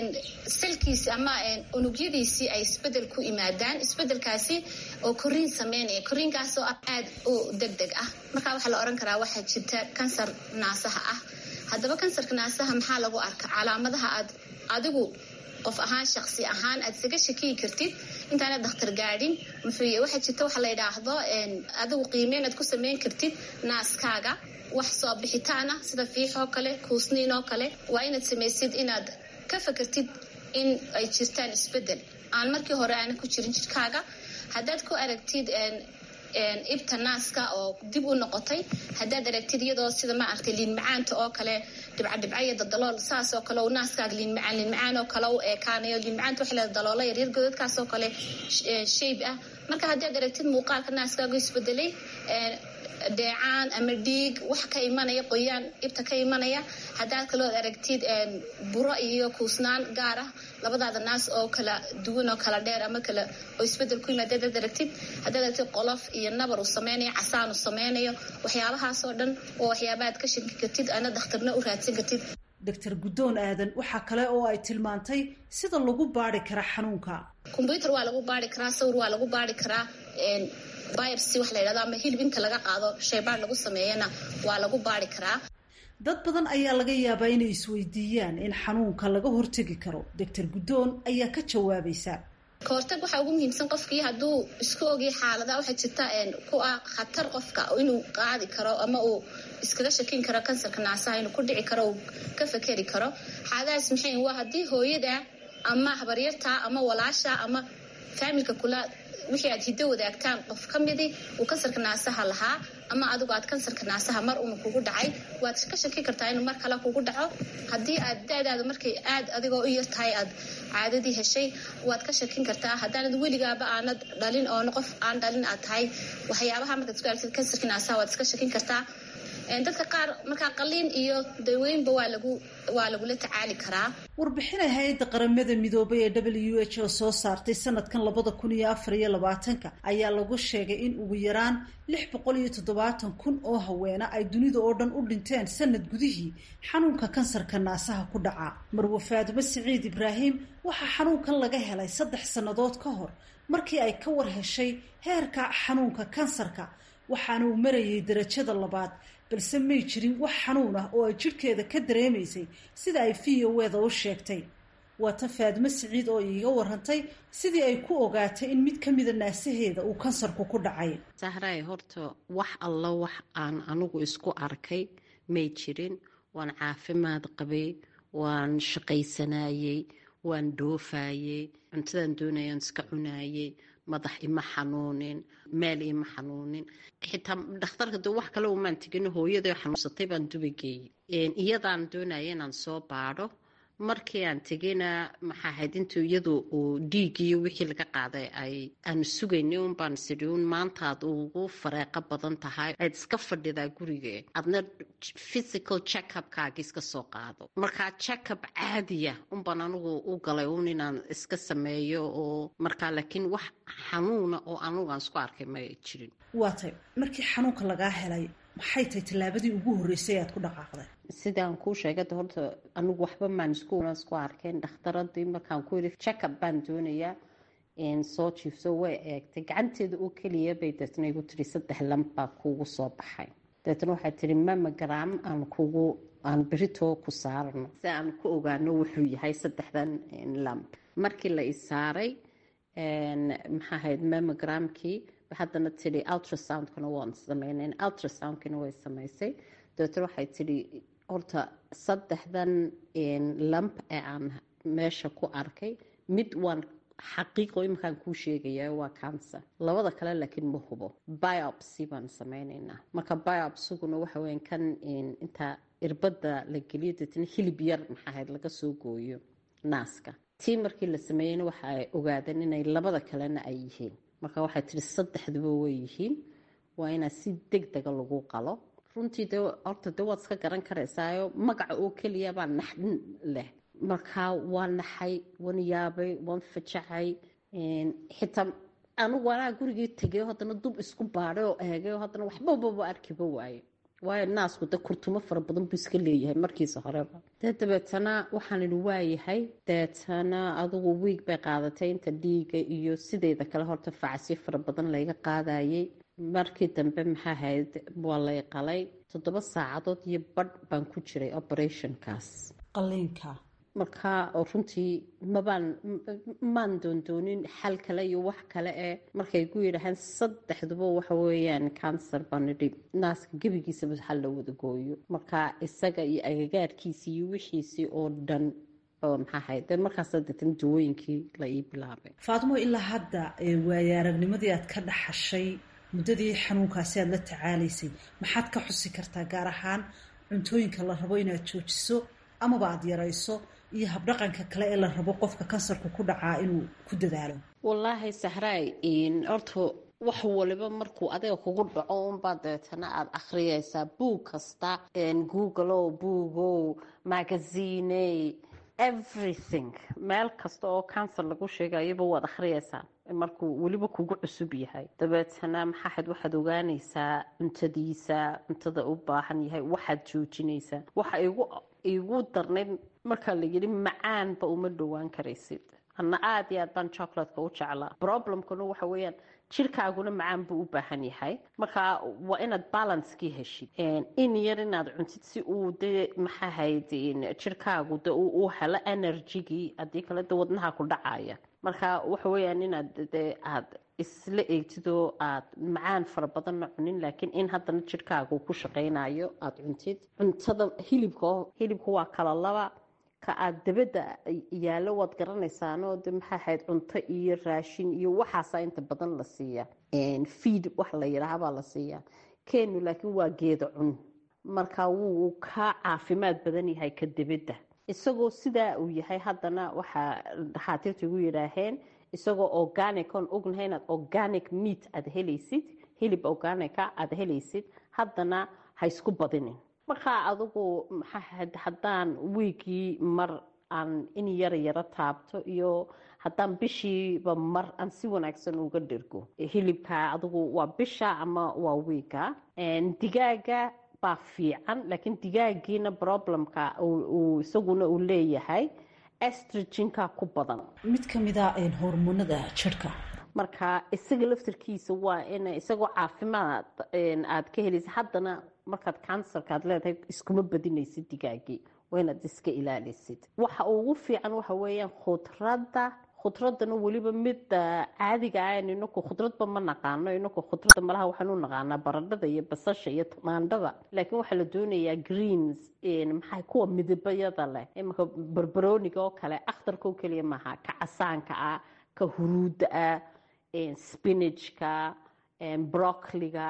salkiisi ama unugyadiisii ay isbedel ku imaadaan isbedelkaasi oo koriin sameynaya koriinkaasoo ah aada u deg deg ah markaa waxaa la ohan karaa waxaa jirta kansar naasaha ah haddaba kansarka naasaha maxaa lagu arka calaamadaha aad adigu qof ahaan shaqsi ahaan aad isaga shakiyi kartid intaanad dakhtar gaadhin muxuu waxaa jirta waxa la yidhaahdo adigu qiimeyn aad ku sameyn kartid naaskaaga wax soo bixitaan ah sida fiixoo kale kuusniin oo kale waa inaad samaysid inaad ka fakartid in ay jirtaan isbedel aan markii hore aana ku jirin jirkaaga haddaad ku aragtid ibta naaska oo dib u noqotay haddaad aragtid iyadoo sida ma aragtay liin macaanta oo kale dhibcadhibca iyo dadalool saas oo kale naaskaaga liin macaan liin macaan oo kale u eekaanayo liin macaanta waxa leeda daloola yaryar godadkaas oo kale shayb ah marka haddaad aragtid muuqaalka naaskaagu isbedelay dheecaan ama dhiig wax ka imanaya qoyaan ibta ka imanaya haddaad kaloo aragtid buro iyo kuusnaan gaar ah labadaada naas oo kala duwan oo kala dheer ama kala oo isbedel ku yimaad hadaad aragtid haddaad aragtid qolof iyo nabar uu sameynayo casaan uu sameynayo waxyaabahaasoo dhan waa waxyaabaad ka shanki kartid ana dakhtarna u raadsan kartid doctor guddoon aadan waxaa kale oo ay tilmaantay sida lagu baari karaa xanuunka kombyuutar waa lagu baari karaa sawir waa lagu baari karaa biopsy wax la yidhahdo ama hilib inta laga qaado shaybaar lagu sameeyana waa lagu baari karaa dad badan ayaa laga yaabaa inay isweydiiyaan in xanuunka laga hortegi karo doctor guddoon ayaa ka jawaabaysa kahortag waxaa ugu muhiimsan qofkii hadduu isku ogay xaalada waxaa jirta ku ah khatar qofka inuu qaadi karo ama uu iskaga shakin karo kansarka naasaha inuu ku dhici karo uu ka fakeri karo xaaladahaas maxay waa haddii hooyada ama habaryarta ama walaasha ama faamilka kula wixii aad hiddo wadaagtaan qof ka midi uu kansarka naasaha lahaa ama adigu aad kansarka naasaha mar una kugu dhacay waad ka shaki kartaa inuu mar kale kugu dhaco haddii aad da-daada markay aad adigoo u yar tahay aad caadadii heshay waad ka shakin kartaa haddaanad weligaaba aanad dhalin oona qof aan dhalin aad tahay waxyaabaha markaad isku aragtid kansarka naasaha waad iska shakin kartaa dadka qaar markaa qaliin iyo daweynba waa lagu waa lagula tacaali karaa warbixina hay-adda qaramada midoobay ee w h o soo saartay sanadkan labada kun iyo afar iyo labaatanka ayaa lagu sheegay in ugu yaraan lix boqol iyo toddobaatan kun oo haweena ay dunida oo dhan u dhinteen sanad gudihii xanuunka kansarka naasaha ku dhaca marwe faadimo siciid ibraahim waxaa xanuunkan laga helay saddex sannadood ka hor markii ay ka war heshay heerka xanuunka kansarka waxaana uu marayay darajada labaad balse may jirin wax xanuun ah oo ay jidhkeeda ka dareemaysay sida ay v o eda u sheegtay waa ta faadimo siciid oo iiga warantay sidii ay ku ogaatay in mid ka mida naasaheeda uu kansarku ku dhacay sahraay horta wax alla wax aan anigu isku arkay may jirin waan caafimaad qabay waan shaqaysanayey waan dhoofayey cuntadan doonayaan iska cunayey madax ima xanuunin meel ima xanuunin xitaa dhakhtarka de wax kale umaan tegin hooyada xanuunsatay baan dubageeyey iyadaan doonaya inaan soo baadho markii aan tegayna maxaa ahayd intuu iyadu uu dhiigiyo wixii laga qaaday ay aanu sugaynay un baan sidhi un maantaad ugu fareeqo badan tahay aad iska fadhidaa guriga adna physical checkupkaagi iska soo qaado markaa checkup caadiya unbaan anigu u galay un inaan iska sameeyo oo markaa laakiin wax xanuuna oo anigu aan isku arkay ma jirin waa tay markii xanuunka lagaa helay maxay tahay tallaabadii ugu horreysay aad ku dhaqaaqday sidaan kuu sheegada horta anigu waxba maan isku arkeen dhakhtaradii markaan ku yidhi checkup baan doonayaa soo jiifso way eegtay gacanteeda oo keliya bay deetna igu tiri saddex lamb baa kuugu soo baxay deetna waxay tiri mamagram aan kugu aan beritoo ku saarno si aan ku ogaano wuxuu yahay saddexdan lamb markii la isaaray maxaa ahayd mamogramkii haddana tidhi ultrasoundkana waan sameynay ultrasoundkina way samaysay dabeetna waxay tidhi horta saddexdan lamp ee aan meesha ku arkay mid waan xaqiiqo iminkaan kuu sheegaya waa cancer labada kale laakiin ma hubo biopsy baan sameyneynaa marka biopsiguna waxa weya kan intaa irbadda la geliyo deetna hilib yar maxaa ahayd laga soo gooyo naaska tii markii la sameeyeyna waxa ay ogaadeen inay labada kalena ay yihiin marka waxay tihi saddexduba way yihiin waa inaa si deg dega lagu qalo runtii de horta de waad iska garan karaysaayo magaca oo keliya baa naxdin leh markaa waa naxay waan yaabay waan fajacay xitaa anigu anaa gurigii tegay haddana dub isku baadhay oo eegay oo haddana waxbababa arkiba waaye waayo naasku de kurtumo fara badan buu iska leeyahay markiisa horeba dee dabeetana waxaan idhi waayahay deetana adugu wiig bay qaadatay inta dhiiga iyo sideyda kale horta facasyo fara badan layga qaadayay markii dambe maxaa ahayd waa lay qalay toddoba saacadood iyo badh baan ku jiray operationkaas qaliinka markaa runtii mabaan maan doondoonin xal kale iyo wax kale ee markay ku yidhaahaan saddexduba waxa weeyaan cancer baan idhi naaska gebigiisaba hal la wada gooyo markaa isaga iyo agagaarkiisii iyo wixiisii oo dhan maxaahayd markaas deetan dawooyinkii la ii bilaabay faatimo ilaa hadda waaya aragnimadii aad ka dhaxashay muddadii xanuunkaasi aada la tacaalaysay maxaad ka xusi kartaa gaar ahaan cuntooyinka la rabo inaad joojiso amaba aada yarayso iyo habdhaqanka kale ee la rabo qofka kansarku ku dhacaa inuu ku dadaalo wallaahi sahraay horta wax waliba markuu adiga kugu dhaco unbaa deetana aada akhriyaysaa buug kasta googleow buugow magaziiney everything meel kasta oo cancer lagu sheegayaba waad akhriyaysaa markuu weliba kugu cusub yahay dabeetana maxaahayd waxaad ogaanaysaa cuntadiisa cuntada u baahan yahay waxaad joojinaysaa waxa igu igu darnayd markaa la yidhi macaanba uma dhowaan karaysid anna aada iyo aad baan chocolatka u jeclaa problemkuna waxa weeyaan jirkaaguna macaan buu u baahan yahay markaa waa inaad balancekii heshid in yar inaad cuntid si uu de maxaahayd jirkaagu de u helo energygii haddii kale de wadnaha ku dhacaya marka waxa weeyaan inaad de aad isla eegtid oo aad macaan fara badanna cunin laakiin in haddana jirkaagu ku shaqaynayo aada cuntid cuntada hilibka hilibka waa kala laba ka aada dabadda yaallo waad garanaysaanoo de maxaa ahayd cunto iyo raashin iyo waxaasaa inta badan la siiya feed wax la yidhaahabaa la siiyaa kenu laakiin waa geeda cun marka wuu ka caafimaad badan yahay ka dabadda isagoo sidaa uu yahay haddana waxaa dhakhaatiirta igu yidhaaheen isagoo organic on ognahay inaad organic meat aada helaysid hilib organica aada helaysid haddana ha isku badinin markaa adigu maxaa haddaan wiigii mar aan in yara yaro taabto iyo haddaan bishiiba mar aan si wanaagsan uga dhirgo hilibka adigu waa bisha ama waa wiiga digaaga baa fiican laakiin digaagiina problemka isaguna uu leeyahay estrogenka ku badan mid ka mid a hormoonada jirka marka isaga laftarkiisa waa in isagoo caafimaad aad ka helaysa haddana markaad kansarka aad leedahay iskuma badinaysid digaagii waa inaad iska ilaalisid waxa ugu fiican waxa weeyaan khudradda khudradana weliba midda caadiga ah inaku khudradba ma naqaano inaku khudradda malaha waxaan u naqaanaa baradhada iyo basasha iyo tamaandhada laakiin waxaa la doonayaa greens maxaa kuwa midabayada leh imaka barbarooniga oo kale akhtarka oo keliya maaha ka casaanka ah ka huruudda ah spinachka broccoliga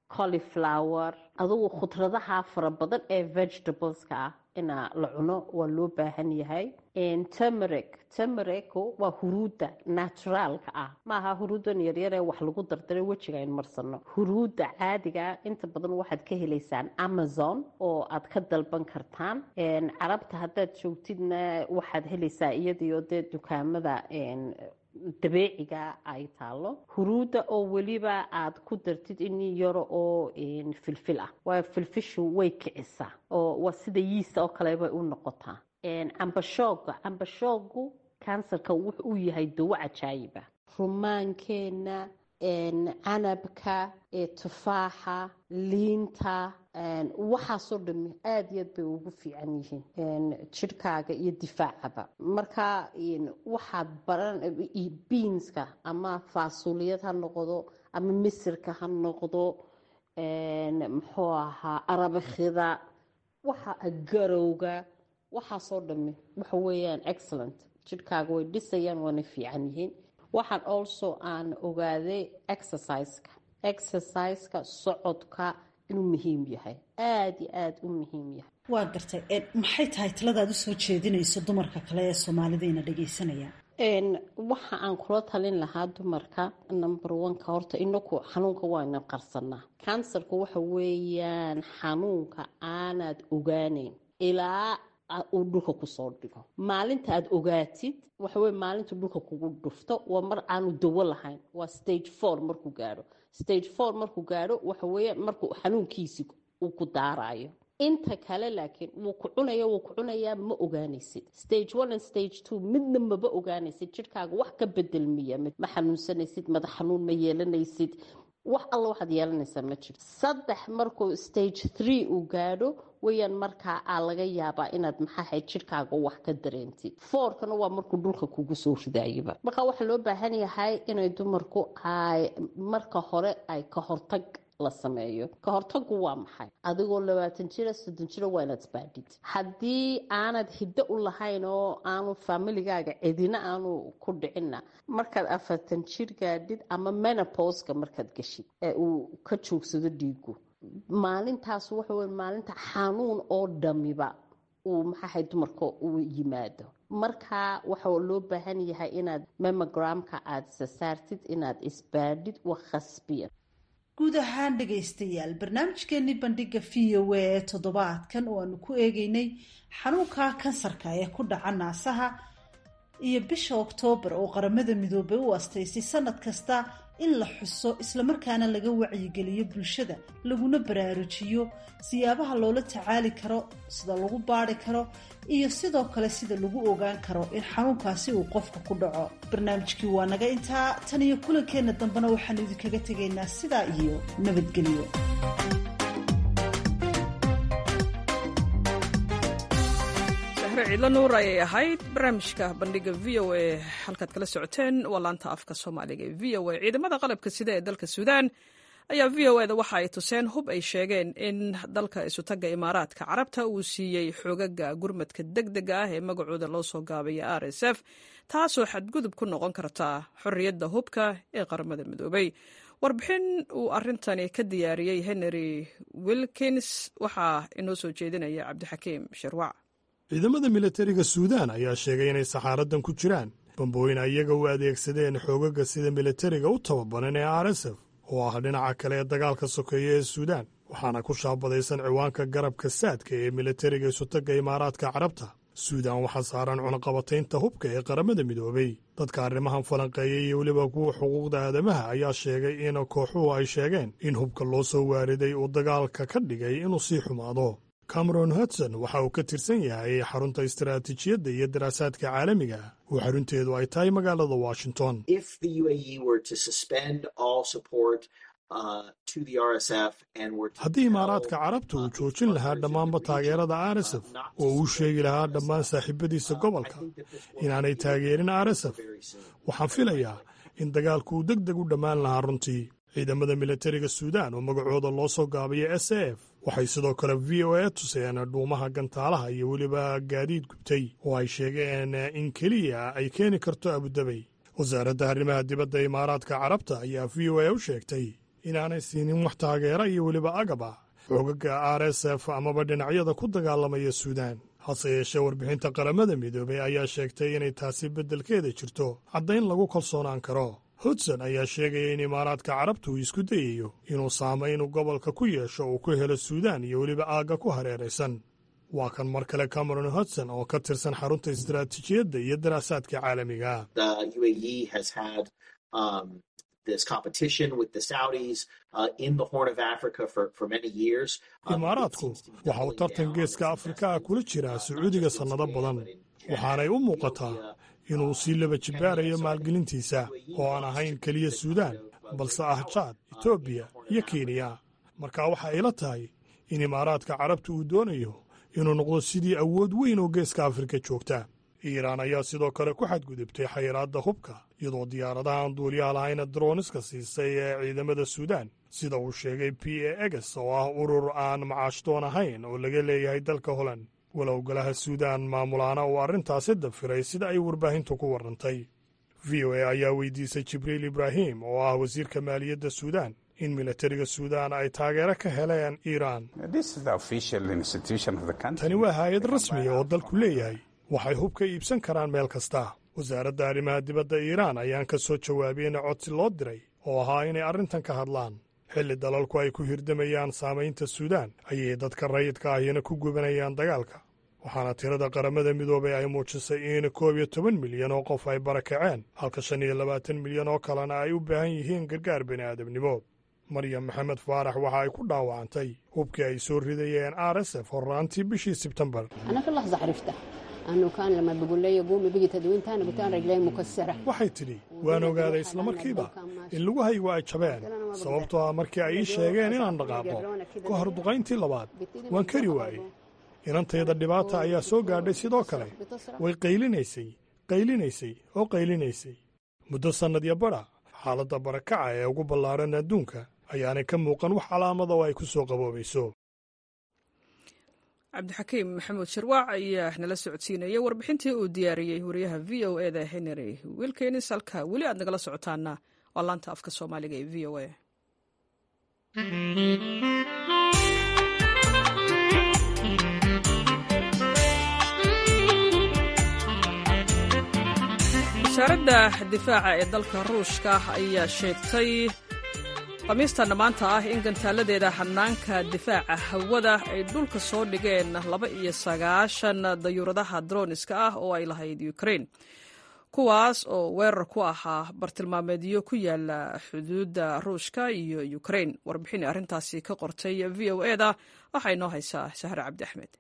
coliflower adugu khudradaha fara badan ee vegetables-ka ah ina la cuno waa loo baahan yahay temeric temerico waa huruudda naturaalka ah maaha huruuddan yaryar ee wax lagu dardaray wejiga ayn marsano huruudda caadiga inta badan waxaad ka helaysaan amazon oo aad ka dalban kartaan carabta haddaad joogtidna waxaad helaysaa iyadiio dee dukaamada dabeeciga ay taalo huruudda oo weliba aad ku dartid in yaro oo filfil ah waayo filfishu way kicisaa oo waa sida yiista oo kale bay u noqotaa cambashooga cambashoogu kansarka wuxu u yahay dawo cajaayiba rumaankeenna canabka tufaaxa liinta waxaasoo dhami aada iyo aad bay ugu fiican yihiin jirhkaaga iyo difaacaba marka waxaad baran biinska ama faasuliyad ha noqdo ama misirka ha noqdo muxuu ahaa arabakhida waxa garowga waxaasoo dhami waxa weeyaan excellent jirhkaaga way dhisayaan waana fiican yihiin waxaan also aan ogaaday exerciseka exerciseka socodka inuu muhiim yahay aada iyo aada u muhiim yahay waa gartay maxay tahay taladaad usoo jeedinayso dumarka kale ee soomaalida ina dhagaysanayaan waxa aan kula talin lahaa dumarka number oneka horta inaku xanuunka waaynan qarsanaa kansarku waxa weeyaan xanuunka aanaad ogaaneyn ilaa uu dhulka kusoo dhigo maalinta aad ogaatid waxaweye maalinta dhulka kugu dhufto waa mar aanu dawo lahayn waa stage four markuu gaadho stage four markuu gaadho waxaweeye markuu xanuunkiisi uu ku daarayo inta kale laakiin wuu ku cunaya wuu ku cunayaa ma ogaanaysid stage one and stage two midna maba ogaanaysid jirhkaaga wax ka bedelmiya ma xanuunsanaysid madax xanuun ma yeelanaysid wax alla waxaad yeelanaysaa ma jirto saddex markuu stage three uu gaadho wayaan markaa aa laga yaabaa inaad maxaahayd jirkaaga wax ka dareentid foorkana waa markuu dhulka kugu soo ridaayaba markaa waxaa loo baahan yahay inay dumarku ay marka hore ay ka hortag la sameeyo ka hortagu waa maxay adigoo labaatan jira soddon jira waa inaad isbaadhid haddii aanad hiddo u lahayn oo aanu faamiligaaga cidina aanu ku dhicinna markaad afartan jir gaadhid ama menoposka markaad geshid ee uu ka joogsado dhiigu maalintaas waxa wey maalinta xanuun oo dhamiba uu maxaahay dumarka uu yimaado marka waxaa loo baahan yahay inaad memogramka aada sasaartid inaad isbaadhid wa khasbiya guud ahaan dhegaystayaal barnaamijkeenii bandhiga v o a ee toddobaadkan oo aanu ku eegeynay xanuunka kansarka ee ku dhaca naasaha iyo bisha oktoobar oo qaramada midoobay u astaysay sanad kasta in la xuso islamarkaana laga wacyigeliyo bulshada laguna baraarujiyo siyaabaha loola tacaali karo sida lagu baari karo iyo sidoo kale sida lagu ogaan karo in xanuunkaasi uu qofka ku dhaco barnaamijkii waa naga intaa tan iyo kulankeenna dambena waxaanu idinkaga tegaynaa sidaa iyo nabadgelyo ciidla nuur ayay ahayd barnaamijka bandhiga v o a halkaad kala socoteen waa laanta afka soomaaliga ee v o a ciidamada qalabka sida ee dalka suudaan ayaa v o eda waxa ay tuseen hub ay sheegeen in dalka isutagga imaaraadka carabta uu siiyey xoogaga gurmadka deg dega ah ee magacooda loo soo gaabaya r s f taasoo xadgudub ku noqon karta xorriyadda hubka ee qaramada midoobay warbixin uu arintani ka diyaariyey henry wilkins waxaa inoo soo jeedinaya cabdixakiim shirwac ciidamada milatariga suudaan ayaa sheegay inay saxaaradan ku jiraan bambooyin ayaga u adeegsadeen xoogaga sida milatariga u tababaran ee r s f oo ah dhinaca kale ee dagaalka sokeeya ee suudaan waxaana ku shaabadaysan ciwaanka garabka saadka ee milatariga isutagga imaaraadka carabta suudaan waxaa saaran cunaqabataynta hubka ee qaramada midoobay dadka arrimahan falanqeeyay iyo weliba kuwa xuquuqda aadamaha ayaa sheegay in kooxuhu ay sheegeen in hubka loo soo waariday uu dagaalka ka dhigay inuu sii xumaado cameron hudson waxa uu ka tirsan yahay xarunta istaraatiijiyadda iyo daraasaadka caalamiga oo xarunteedu ay tahay magaalada washington haddii imaaraadka carabta uu joojin lahaa dhammaanba taageerada r s f oo uu sheegi lahaa dhammaan saaxiibadiisa gobolka inaanay taageerin r s f waxaan filayaa in dagaalku uu deg deg u dhammaan lahaa runtii ciidamada milatariga suudaan oo magacooda loo soo gaabaya s a f waxay sidoo kale v o a tuseen dhuumaha gantaalaha iyo weliba gaadiid gubtay oo ay sheegeen in keliya ay keeni karto abudabey wasaaradda arrimaha dibadda imaaraadka carabta ayaa v o a u sheegtay inaanay siinin wax taageera iyo weliba agab ah xoogaga r s f amaba dhinacyada ku dagaalamaya suudaan hase yeeshee warbixinta qaramada midoobey ayaa sheegtay inay taasi beddelkeeda jirto caddayn lagu kalsoonaan karo hudson ayaa sheegaya in imaaraadka carabta uu isku dayayo inuu saamayn uu gobolka ku yeesho uu ku helo suudaan iyo weliba aagga ku hareeraysan waa kan mar kale cameron hudson oo ka tirsan xarunta istaraatiijiyadda iyo daraasaadka caalamiga imaaraadku waxa uu tartan geeska afrika ah kula jiraa sacuudiga sannado badan waxaanay u muuqataa inuu sii laba jibbaarayo maalgelintiisa oo aan ahayn keliya suudaan balse ah jaad etoobiya iyo kenya marka waxa ila tahay in imaaraadka carabta uu doonayo inuu noqdo sidii awood weyn oo geeska afrika joogta iiraan ayaa sidoo kale ku xadgudubtay xayiraadda hubka iyadoo diyaaradaha aan duuliyaha lahayna droniska siisay ee ciidamada suudaan sida uu sheegay p a eges oo ah urur aan macaashdoon ahayn oo laga leeyahay dalka holand walow golaha suudaan maamulaana uu arrintaasi dafiray sida ay warbaahintu ku warrantay v o a ayaa weydiisay jibriil ibraahim oo ah wasiirka maaliyadda suudaan in milatariga suudaan ay taageero ka heleen iiraan tani waa haayad rasmiya oo dalku leeyahay waxay hub ka iibsan karaan meel kasta wasaaradda arrimaha dibadda iiraan ayaan ka soo jawaabiyeyna codsi loo diray oo ahaa inay arrintan ka hadlaan xilli dalalku ay ku hirdamayaan saamaynta suudaan ayay dadka rayidka ahina ku gubanayaan dagaalka waxaana tirada qaramada midoobay ay muujisay in koob iyo toban milyan oo qof ay barakaceen halka shan iyo labaatan milyan oo kalena ay u baahan yihiin gargaar bini'aadamnimo maryam maxamed faarax waxa ay ku dhaawacantay hubkii ay soo ridayeen r s f horraantii bishii sebtembar waxay tidhi waan ogaaday islamarkiiba in lugahaygu ay jabeen sababtoo ah markii ay ii sheegeen inaan dhaqaaqo ka hor duqayntii labaad waan kari waayey inantayda dhibaata ayaa soo gaadhay sidoo kale way qaylinaysay qaylinaysay oo qaylinaysay muddo sannadyo badha xaaladda barakaca ee ugu ballaadhan adduunka ayaanay ka muuqan wax calaamada oo ay ku soo qaboobayso cabdixakiim maxamuud sharwaac ayaa nala socodsiinayay warbixintii uu diyaariyey wariyaha v o e da henry wilkenis halka weli aad nagala socotaana waa laanta afka soomaaliga ee v o a wasaaradda difaaca ee dalka ruushka ayaa sheegtay khamiistan maanta ah in gantaaladeeda hanaanka difaaca hawada ay dhulka soo dhigeen laba iyo sagaashan dayuuradaha droniska ah oo ay lahayd ukrain kuwaas oo weerar ku ahaa bartilmaameedyo ku yaala xuduudda ruushka iyo ukrain warbixin arrintaasi ka qortay v o eda waxaa inoo haysaa sahre cabdi axmed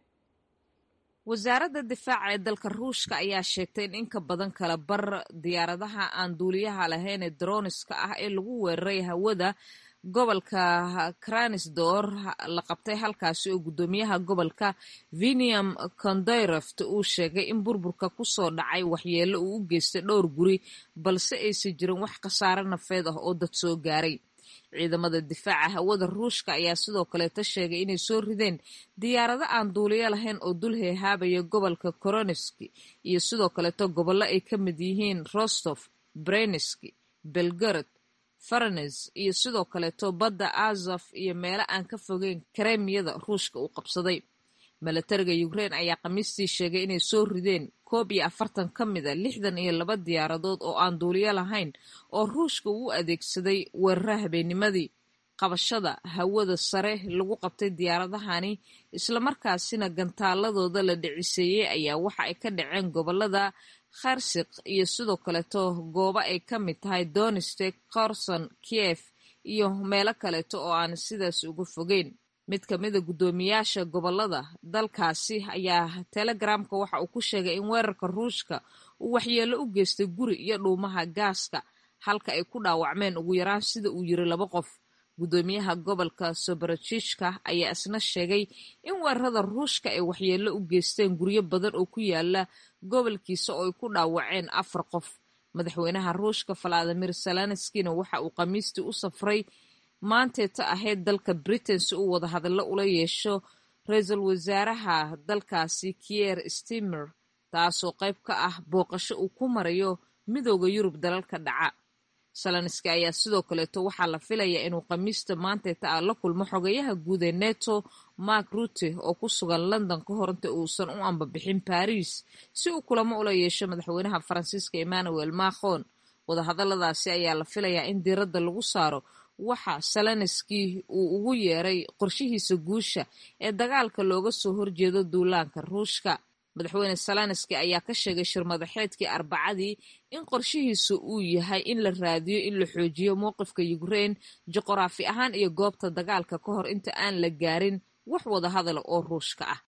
wasaaradda difaaca ee dalka ruushka ayaa sheegtay in inka badan kala bar diyaaradaha aan duuliyaha lahayn ee droniska ah ee lagu weeraray hawada gobolka kranisdor la qabtay halkaasi oo guddoomiyaha gobolka viniam kondayreft uu sheegay in burburka kusoo dhacay waxyeello uu u geystay dhowr guri balse aysan jirin wax khasaare nafeed ah oo dad soo gaaray ciidamada difaaca hawada ruushka ayaa sidoo kaleeta sheegay inay soo rideen diyaarado aan duuliyo lahayn oo dul heehaabaya gobolka koronski iyo sidoo kaleeto gobollo ay ka mid yihiin rostof breneski belgorod faranes iyo sidoo kaleeto badda azaf iyo meelo aan ka fogeyn karemiyada ruushka uu qabsaday milatariga ukrain ayaa khamiistii sheegay inay soo rideen koob iyo afartan ka mid a lixdan iyo laba diyaaradood oo aan duuliyo lahayn oo ruushka uu adeegsaday weerara habeennimadii qabashada hawada sare lagu qabtay diyaaradahani islamarkaasina gantaaladooda la dhiciseeyey ayaa waxa ay ka dhaceen gobolada kharsiq iyo sidoo kaleeto goobo ay ka mid tahay donistek korson kiev iyo meelo kaleeto oo aan sidaas uga fogeyn mid ka mida guddoomiyaasha gobolada dalkaasi ayaa telegramka waxa uu ku sheegay in weerarka ruushka uu waxyeello u geystay guri iyo dhuumaha gaaska halka ay ku dhaawacmeen ugu yaraan sida uu yiri laba qof guddoomiyaha gobolka soborojishka ayaa isna sheegay in weerarada ruushka ay waxyeello u geysteen guryo badan oo ku yaala gobolkiisa oo ay ku dhaawaceen afar qof madaxweynaha ruushka valadimir salanskina waxa uu khamiistii u safray maanteeta ahayd dalka britain si uu wadahadallo ula yeesho ra-iisul wasaaraha dalkaasi kier stimer taasoo qayb ka ah booqasho uu ku marayo midooda yurub dalalka dhaca salanski ayaa sidoo kaleeto waxaa la filayaa inuu khamiista maanteeta ah la kulmo xogayaha guud ee neto mark rute oo ku sugan london ka hor inta uusan u ambabixin baris si uu kulamo ula yeesho madaxweynaha faransiiska emmanuel macron wadahadaladaasi ayaa la filayaa in diiradda lagu saaro waxa salanski uu ugu yeeray qorshihiisa guusha ee dagaalka looga soo horjeedo duulaanka ruushka madaxweyne salanski ayaa ka sheegay shirmadaxeedkii arbacadii in qorshihiisa uu yahay in la raadiyo in la xoojiyo mowqifka ukrain juqraafi ahaan iyo goobta dagaalka ka hor inta aan la gaarin wax wada hadala oo ruushka ah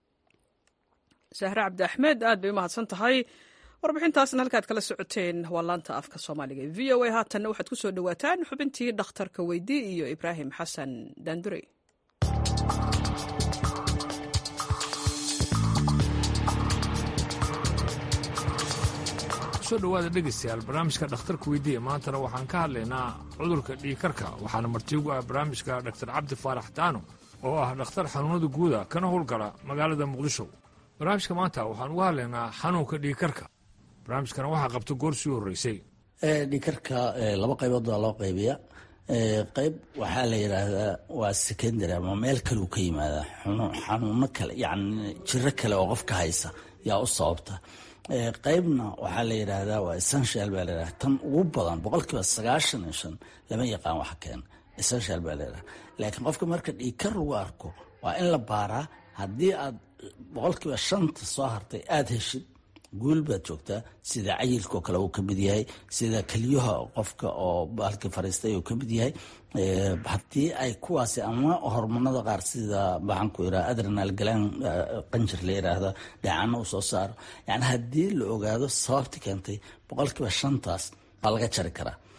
sahre cabdi axmed aad bay u mahadsan tahay warbixintaasna halkaad kala socoteen waa laanta afka soomaaliga v o a haatanna waxaad ku soo dhowaataan xubintii dhakhtarka weydii iyo ibraahim xasan daandurey kusoo dhawaada dhegaystayaal barnaamijka dhakhtarka weydiiya maantana waxaan ka hadlaynaa cudurka dhiigkarka waxaana martiigu ah barnaamijka dhaktar cabdi faarax daano oo ah dhakhtar xanuunada guuda kana howlgala magaalada muqdisho barnaamijka maanta waxaan uga hadlaynaa xanuunka dhiigkarka barnaamijkana waxaa qabta goor sii horreysay dhiigkarka laba qaybood baa loo qaybiya qayb waxaa la yidhaahdaa waa secondary ama meel kaleu ka yimaadaa xanuuno kale yani jiro kale oo qofka haysa yaa u sababta qaybna waxaa la yidhaahdaa waa essential baa la yidhahda tan ugu badan boqolkiiba sagaashan iyo shan lama yaqaan wax keena essential baa la yidhahda laakiin qofka marka dhiigkar lagu arko waa in la baaraa haddii aad boqolkiiba shanta soo hartay aada heshid guul baad joogtaa sida cayilka oo kale uu ka mid yahay sida keliyaha qofka oo baalkii fariistay uu ka mid yahay haddii ay kuwaasi ama hormonada qaar sida maxaanku iraa adrenal galaan qanjir la yiraahdo dhacano uu soo saaro yani haddii la ogaado sababti keentay boqolkiiba shantaas waa laga jari karaa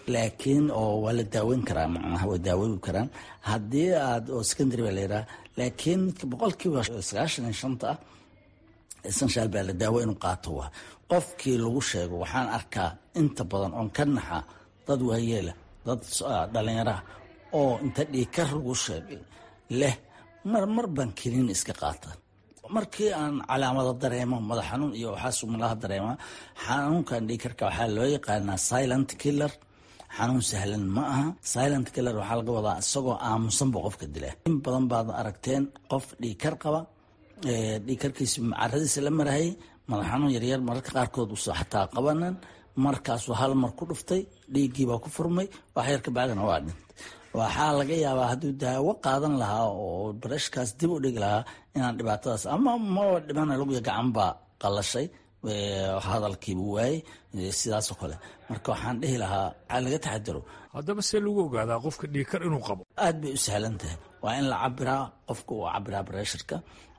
laakiin oo waa la daaweyn karaa macnaha waa daaweyn karaan haddii aad oo secondary baa la yidhaha laakiin midka boqolkiiba sagaashan iyo shanta ah essential baa la daawo inuu qaato waa qofkii lagu sheego waxaan arkaa inta badan oon ka naxa dad waayeela dad dhalinyaraha oo inta dhiikar lagu sheegay leh mar mar baan keliin iska qaata markii aan calaamado dareemo madax xanuun iyo waxaas malaha dareema xanuunkan dhiikarka waxaa loo yaqaanaa silent killer xanuun sahlan ma aha silent killer waxaa laga wadaa isagoo aamusanba qofka dila in badan baad aragteen qof dhiikar qaba dhiikarkiisi caradiisa la marahayay madax xanuun yaryar mararka qaarkood usa xataa qabanan markaasuu hal mar ku dhuftay dhiiggiibaa ku furmay wax yar ka bacdina waa dhintay waxaa laga yaabaa hadduu daawo qaadan lahaa oo barashkaas dib u dhigi lahaa inaan dhibaatadaas ama maba dhibana laguya gacan baa qalashay hadalkiibu waayey sidaasoo kale marka waxaan dhihi lahaa waxaa laga taxadaro haddaba see lagu ogaadaa qofka dhiikar inuu qabo aad bay u sahlan tahay waa in la cabiraa qofka uu cabiraa bresharka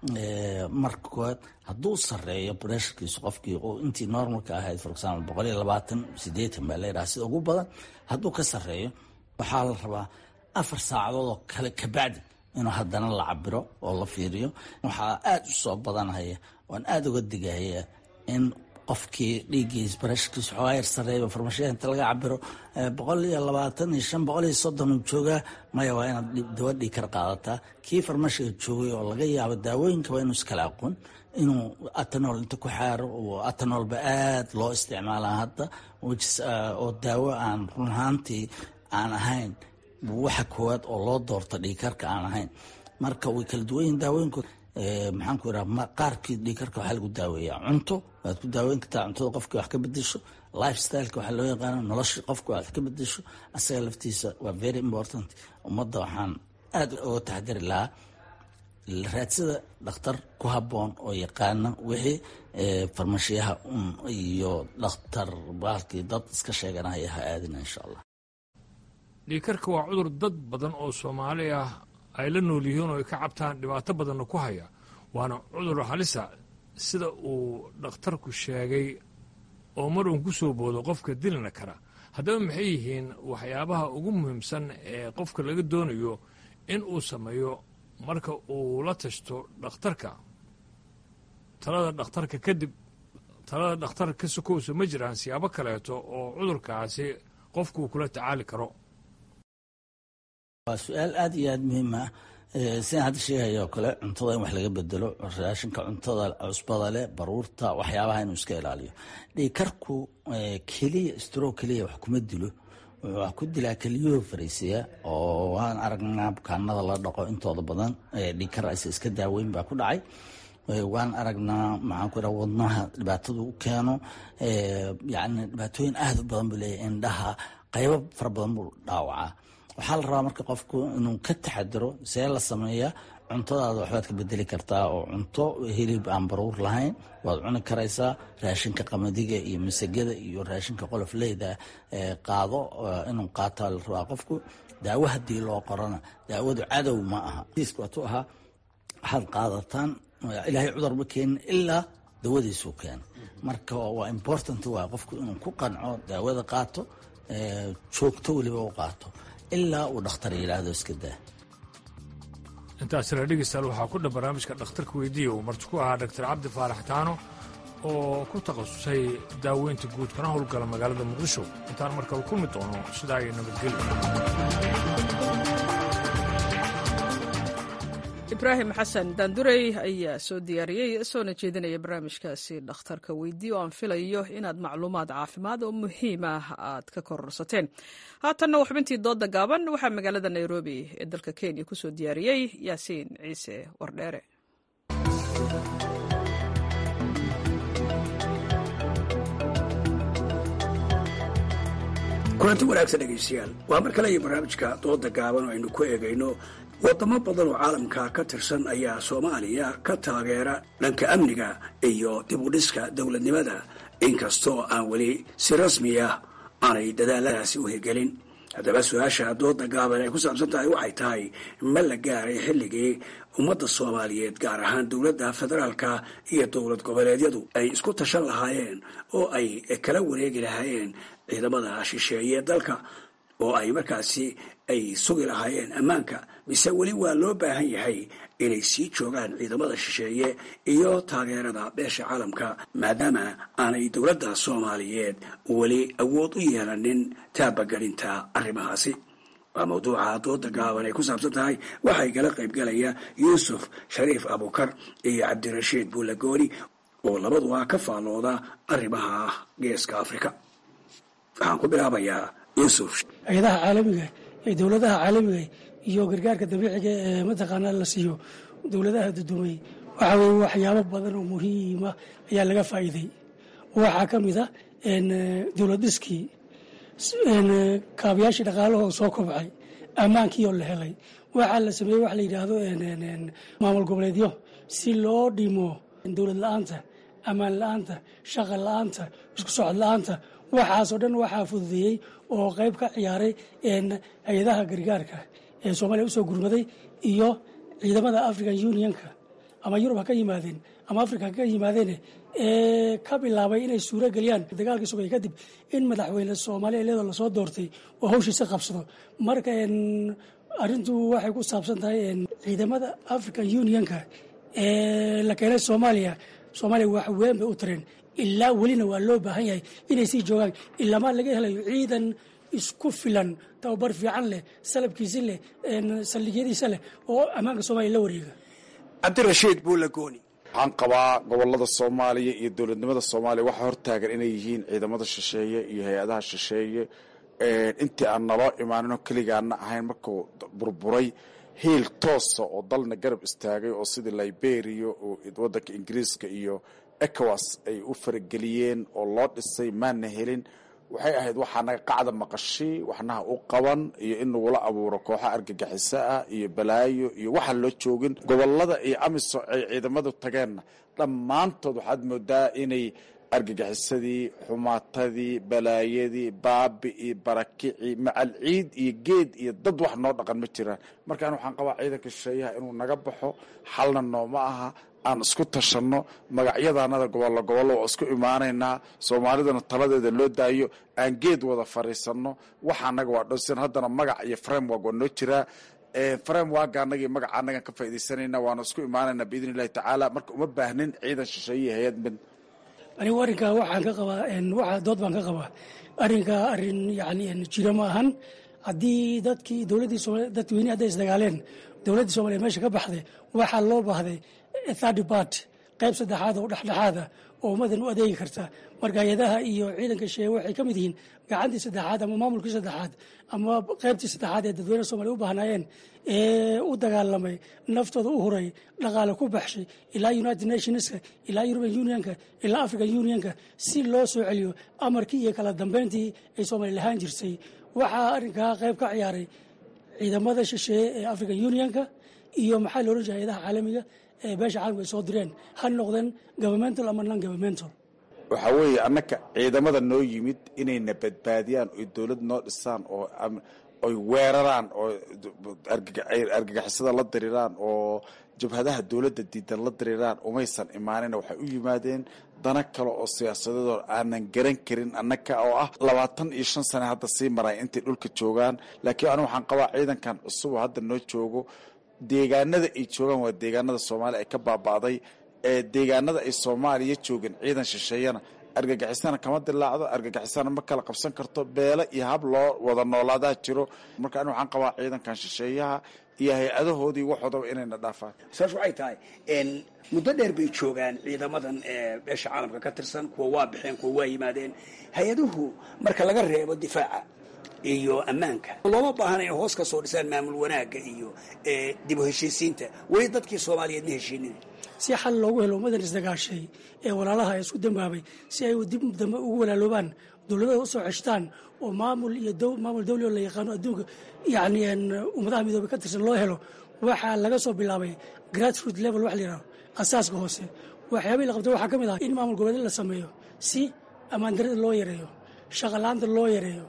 marka koowaad hadduu sareeyo bresharkiisu qofkii intii normalka ahayd for example boqol iyo labaatan sideetan baa layidhaha sida ugu badan hadduu ka sareeyo waxaa la rabaa afar saacadood oo kale kabacdi inuu haddana la cabiro oo la fiiriyo waxaa aada u soo badanhaya waan aada uga digaya in qofkii dhiiggiis barashkiis xoogaa yar sareeyo farmashiyaha inta laga cabiro boqol iyo labaatan iyo shan boqol iyo soddon uu joogaa maya waa inaad dawa dhiikar qaadataa kii farmashiga joogay oo laga yaabo daawooyinkaba inuu iskala aqoon inuu atanol inta ku xaaro atanolba aada loo isticmaalaa hadda oo daawo aan run ahaantii aan ahayn waxa koowaad oo loo doorto dhiikarka aan ahayn marka way kala duwan yihin daawooyinkood maxaan ku iraa qaarkii dhiikarka waxaa lagu daaweeyaa cunto waad ku daaweyn kartaa cuntada qofkii wax ka bedesho life styleka waxaa loo yaqaana nolosha qofka wax ka bedesho asaga laftiisa waa very important ummadda waxaan aada uga taxdiri lahaa raadsada dhakhtar ku habboon oo yaqaana wixii farmashiyaha un iyo dhakhtar baalkii dad iska sheeganaya ha aadina insha allah dhiikarka waa cudur dad badan oo soomaali ah ay la nool yihiin oo ay ka cabtaan dhibaato badanna ku haya waana cudur halisa sida uu dhakhtarku sheegay oo mar uun ku soo boodo qofka dilina kara haddaba maxay yihiin waxyaabaha ugu muhiimsan ee qofka laga doonayo in uu sameeyo marka uu la tashto dhakhtarka talada dhakhtarka kadib talada dhakhtarka ka sokowsa ma jiraan siyaabo kaleeto oo cudurkaasi qofkuu kula tacaali karo waa su-aal aada iyo aada muhiim ah sidaan hadda sheegaya oo kale cuntada in wax laga bedelo raashinka cuntada cusbada leh baruurta waxyaabaha inuu iska ilaaliyo dhiikarku keliya stro keliya wax kuma dilo wax ku dilaa keliyuhu fariisiya oo waan aragnaa bukaanada la dhaqo intooda badan dhiikar aysa iska daaweyn baa ku dhacay waan aragnaa maxaan ku iraa wadnaha dhibaatadu u keeno yani dhibaatooyin aada u badan buu leeyahy indhaha qaybo fara badan buu dhaawacaa waxaa la rabaa marka qofku inuu ka taxadiro see la sameeya cuntadaada waxbaad ka bedeli kartaa oo cunto hilib aan baruur lahayn waad cuni karaysaa raashinka qamadiga iyo masagada iyo raashinka qolofleyda qaado inuu qaataa la rabaa qofku daawo haddii loo qorana daawadu cadow ma aha waatu ahaa waxaad qaadataan ilaahay cudur ma keenin ilaa dawadiisuu keena marka waa important waa qofku inuu ku qanco daawada qaato joogto weliba u qaato ilaa uu dhakhtar yidhaahdo iska daa intaasina dhegeystayaal waxaa ku dhan barnaamijka dhakhtarka weydiiya uu marti ku ahaa doctor cabdi faarax taano oo ku takhasusay daaweynta guud kana howlgala magaalada muqdisho intaan markale ku mid doono sidaa iyo nabadgelyo ibraahim xasan daandurey ayaa soo diyaariyey soona jeedinaya barnaamijkaasi dhakhtarka weydii oo aan filayo inaad macluumaad caafimaad oo muhiim ah aad ka kororsateen haatanna waa xubintii dooda gaaban waxaa magaalada nairobi ee dalka kenya kusoo diyaariyey yaasiin ciise wardheere kulanti wanaagsan dhegaystayaal waa mar kale iyo barnaamijka dooda gaaban oo aynu ku eegayno wadamo badan oo caalamka ka tirsan ayaa soomaaliya ka taageera dhanka amniga iyo dib u dhiska dowladnimada inkastoo aan weli si rasmi ah aanay dadaaladaasi u hirgelin haddaba su-aasha dooda gaaban ay ku saabsan tahay waxay tahay ma la gaaray xilligii ummadda soomaaliyeed gaar ahaan dowladda federaalka iyo dowlad goboleedyadu ay isku tashan lahaayeen oo ay kala wareegi lahaayeen ciidamada shisheeye dalka oo ay markaasi ay sugi lahaayeen ammaanka mise weli waa loo baahan yahay inay sii joogaan ciidamada shisheeye iyo taageerada beesha caalamka maadaama aanay dowladda soomaaliyeed weli awood u yeelanin taabagelinta arrimahaasi waa mawduuca dooda gaaban ay ku saabsan tahay waxay kala qaybgalaya yuusuf shariif abukar iyo cabdirashiid buulagooni oo labaduba ka faallooda arrimaha geeska afrika waxaan ku bilaabayaa yuusuf hay-adaha caalamiga ee dowladaha caalamiga iyo gargaarka dabiiciga ee mataqaanaa la siiyo dowladaha dudumay waxa weye waxyaabo badan oo muhiima ayaa laga faa'iiday waxaa ka mid a dowlad dhiskii kaabayaashii dhaqaalahoo soo kobcay ammaankii oo la helay waxaa la sameeyey waxa la yidhaahdo maamul goboleedyo si loo dhimo dowlad la-aanta ammaan la-aanta shaqa la-aanta isku socod la-aanta waxaasoo dhan waxaa fududeeyey oo qayb ka ciyaaray hay-adaha gargaarka ee soomaaliya usoo gurmaday iyo ciidamada african unionka ama yurub ha ka yimaadeen ama africa ha ka yimaadeen ee ka bilaabay inay suuro geliyaan dagaalkii sugay kadib in madaxweyne soomaaliya iyadoo lasoo doortay oo hawshiisa qabsado marka arrintu waxay ku saabsan tahay ciidamada african unionka ee la keenay soomaaliya soomaaliya wax weyn bay u tareen ilaa welina waa loo baahan yahay inay sii joogaan ilaamaa laga helayo ciidan isku filan tababar fiican leh salabkiisi leh saldhigyadiisa leh oo ammaanka soomaliya la wareega cabdirashiid buulagooni waxaan qabaa gobolada soomaaliya iyo dowladnimada soomaaliya waxaa hortaagan inay yihiin ciidamada shisheeye iyo hay-adaha shisheeye intii aan naloo imaaninoo keligaana ahayn markuu burburay hiil toosa oo dalna garab istaagay oo sidii liberia oo wadanka ingiriiska iyo ecowas ay u farageliyeen oo loo dhisay maana helin waxay ahayd waxaa naga qacda maqashi waxnaha u qaban iyo in lagula abuuro kooxa argagixiso ah iyo balaayo iyo waxaan loo joogin gobolada iyo amiso ay ciidamadu tageenna dhammaantood waxaad moodaa inay argagixisadii xumaatadii balaayadii baabi'ii barakicii macal ciid iyo geed iyo dad wax noo dhaqan ma jiraan markaan waxaan qabaa ciidanka shisheeyaha inuu naga baxo xalna nooma aha aan isku tashanno magacyadanada gobollo gobollo waa isku imaanaynaa soomaalidana taladeeda loo daayo aan geed wada fariisanno waxa anaga waa dhowsan haddana magac iyo framework waa noo jiraa framework anagii magaca anagan ka faaidaysanayna waana isku imaanaynaa biidn illahi tacaala marka uma baahnin ciidan shisheeye hay-ad mid anigu arrinkaa waxaan ka qabaa waxa dood baan ka qabaa arrinkaa arrin yani jira ma ahan haddii dadkii dowladdii soomaliya dadweynihi hadday isdagaaleen dowladdii soomaliya meesha ka baxday waxaa loo baahday third part qayb saddexaad oo dhexdhexaada oo ummadan u adeegi karta marka hay-adaha iyo ciidanka sheeye waxay ka mid yihiin gacantii saddexaad ama maamulkii saddexaad ama qaybtii saddexaad ee dadweyne soomaliya u baahnaayeen ee u dagaalamay naftooda u huray dhaqaale ku baxshay ilaa united nationska ilaa european unionka ilaa african unionka si loo soo celiyo amarkii iyo kala dambeyntii ay soomaaliya lahaan jirtay waxaa arrinkaa qayb ka ciyaaray ciidamada shisheeye ee african unionka iyo maxaa la ohan jiray hay-adaha caalamiga ee beesha caalamka ay soo direen ha noqdeen governmental ama non governmental waxaa weeye annaka ciidamada noo yimid inayna badbaadiyaan oy dowlad noo dhisaan oo oy weeraraan oo argagixisada la diriraan oo jabhadaha dowladda diidan la diriraan umaysan imaanina waxay u yimaadeen dana kale oo siyaasadadoo aanan garan karin annaka oo ah labaatan iyo shan sane hadda sii maray intay dhulka joogaan laakiin anigu waxaan qabaa ciidankan cusuboo hadda noo joogo deegaanada ay joogaan waa deegaanada soomaaliya ay ka baaba'day ee deegaanada ay soomaaliya joogeen ciidan shisheeyana argagixisana kama dilaacdo argagixisana ma kala qabsan karto beele iyo hab loo wada noolaadaa jiro marka ani waxaan qabaa ciidankan shisheeyaha iyo hay-adahoodii waxoodaba inayna dhaafaan saas waxay tahay muddo dheer bay joogaan ciidamadan beesha caalamka ka tirsan kuwa waa baxeen kuwa waa yimaadeen hay-aduhu marka laga reebo difaaca iyo ammaanka looma baahana inay hoos ka soo dhisaan maamul wanaagga iyo dib u heshiisiinta weli dadkii soomaaliyeed ma heshiinin si xal loogu helo ummadan isdagaashay ee walaalaha isku dambaabay si ay dib dambe ugu walaaloobaan dowladada usoo ceshtaan oo maamul iyo maamul dawli oo la yaqaano adduunka yani ummadaha midoobay ka tirsan loo helo waxaa laga soo bilaabay grassroot level wax la yidhahdo asaaska hoose waxyaabihii la qabtay waxaa ka mid ah in maamul goboleed la sameeyo si ammaandarada loo yareeyo shaqalaanta loo yareeyo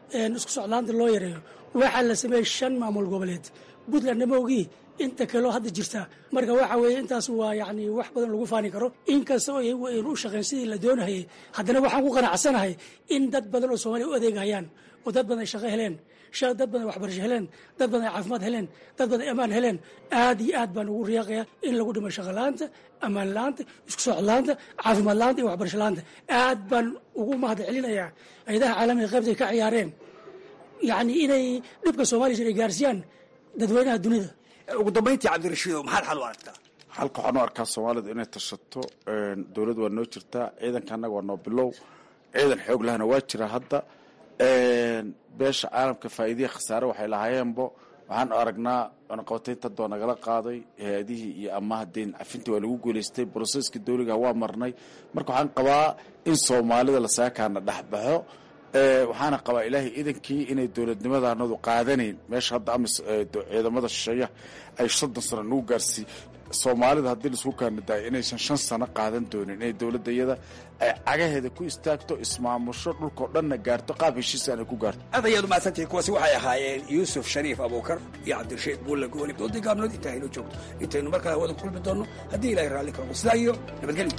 isku socdaanta loo yareeyo waxaa la sameeyey shan maamul goboleed puntland namogii inta kaleo hadda jirta marka waxa weeye intaas waa yacni wax badan lagu faani karo inkasta oo iyagu aynu u shaqeyn sidii la doonahayay haddana waxaan ku qanacsanahay in dad badan oo soomaaliya u adeegahayaan oo dad badan ay shaqo heleen dad badan waxbarasho heleen dad badan ay caafimaad heleen dad badan ay ammaan heleen aad iyo aad baan ugu riyaaqaya in lagu dhimo shaqo la-aanta ammaan la-aanta isku socod la-aanta caafimaad la-aanta iyo waxbarasho la-aanta aad baan ugu mahad celinayaa hay-adaha caalamiga qaybtay ka ciyaareen yacni inay dhibka soomaaliya ay gaarsiiyaan dadweynaha dunida ugu dambayntii cabdirashiidow maxaad xal u aragtaa halka waxaan u arkaa soomaalidu inay tashato dowlad waa noo jirtaa ciidanka annaga waa noo bilow ciidan xoog lahana waa jira hadda beesha caalamka faa'iidiya khasaare waxay lahaayeenbo waxaan aragnaa cunaqabataynta hadda waa nagala qaaday hay-adihii iyo amaha deyn cafintii waa lagu guulaystay broseskii dowliga waa marnay marka waxaan qabaa in soomaalida lasaakaana dhexbaxo waxaana qabaa ilaahay idankii inay dowladnimadaanadu qaadanayn meesha hadda amis ciidamada shisheeyaha ay soddon sano nagu gaarsiiy soomaalida haddii laisku kaanadaay inaysan shan sano qaadan doonin inay dowladda iyada ay cagaheeda ku istaagto ismaamusho dhulkao dhanna gaarto qaab heshiisaan ay ku gaarto aad ayaad umahadsantihi kuwaasi waxay ahaayeen yuusuf shariif abuukar iyo cabdirashiid buulle gooni doodii gaabnood intaa hayno joogto intaynu markale hawada ku kulmi doonno haddii ilahay raalli karo sidaa iyo nabadgelyo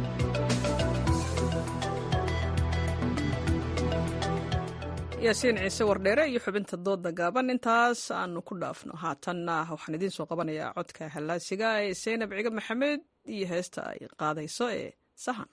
yaasiin ciise wardheere iyo xubinta dooda gaaban intaas aanu ku dhaafno haatanna waxaan idiin soo qabanayaa codka hallaasiga ee seynab ciga maxamed iyo heesta ay qaadayso ee sahan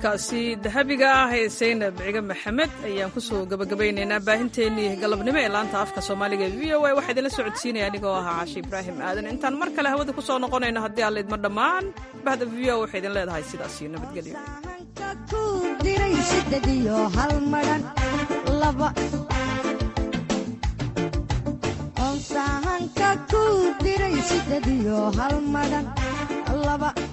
codkaasi dahabiga ah ee saynab ciga maxamed ayaan kusoo gabagabaynaynaa baahinteennii galabnimo ee laanta afka soomaaliga v o a waxaa idinla socodsiinaya anigoo ahaa caashi ibraahim aadan intaan mar kale hawada kusoo noqonayno haddii aan laydma dhammaan bahda v o waxay idin leedahay sidaas iyo nabadgelyo onsahanka ku diray sided iyo hal madhan laba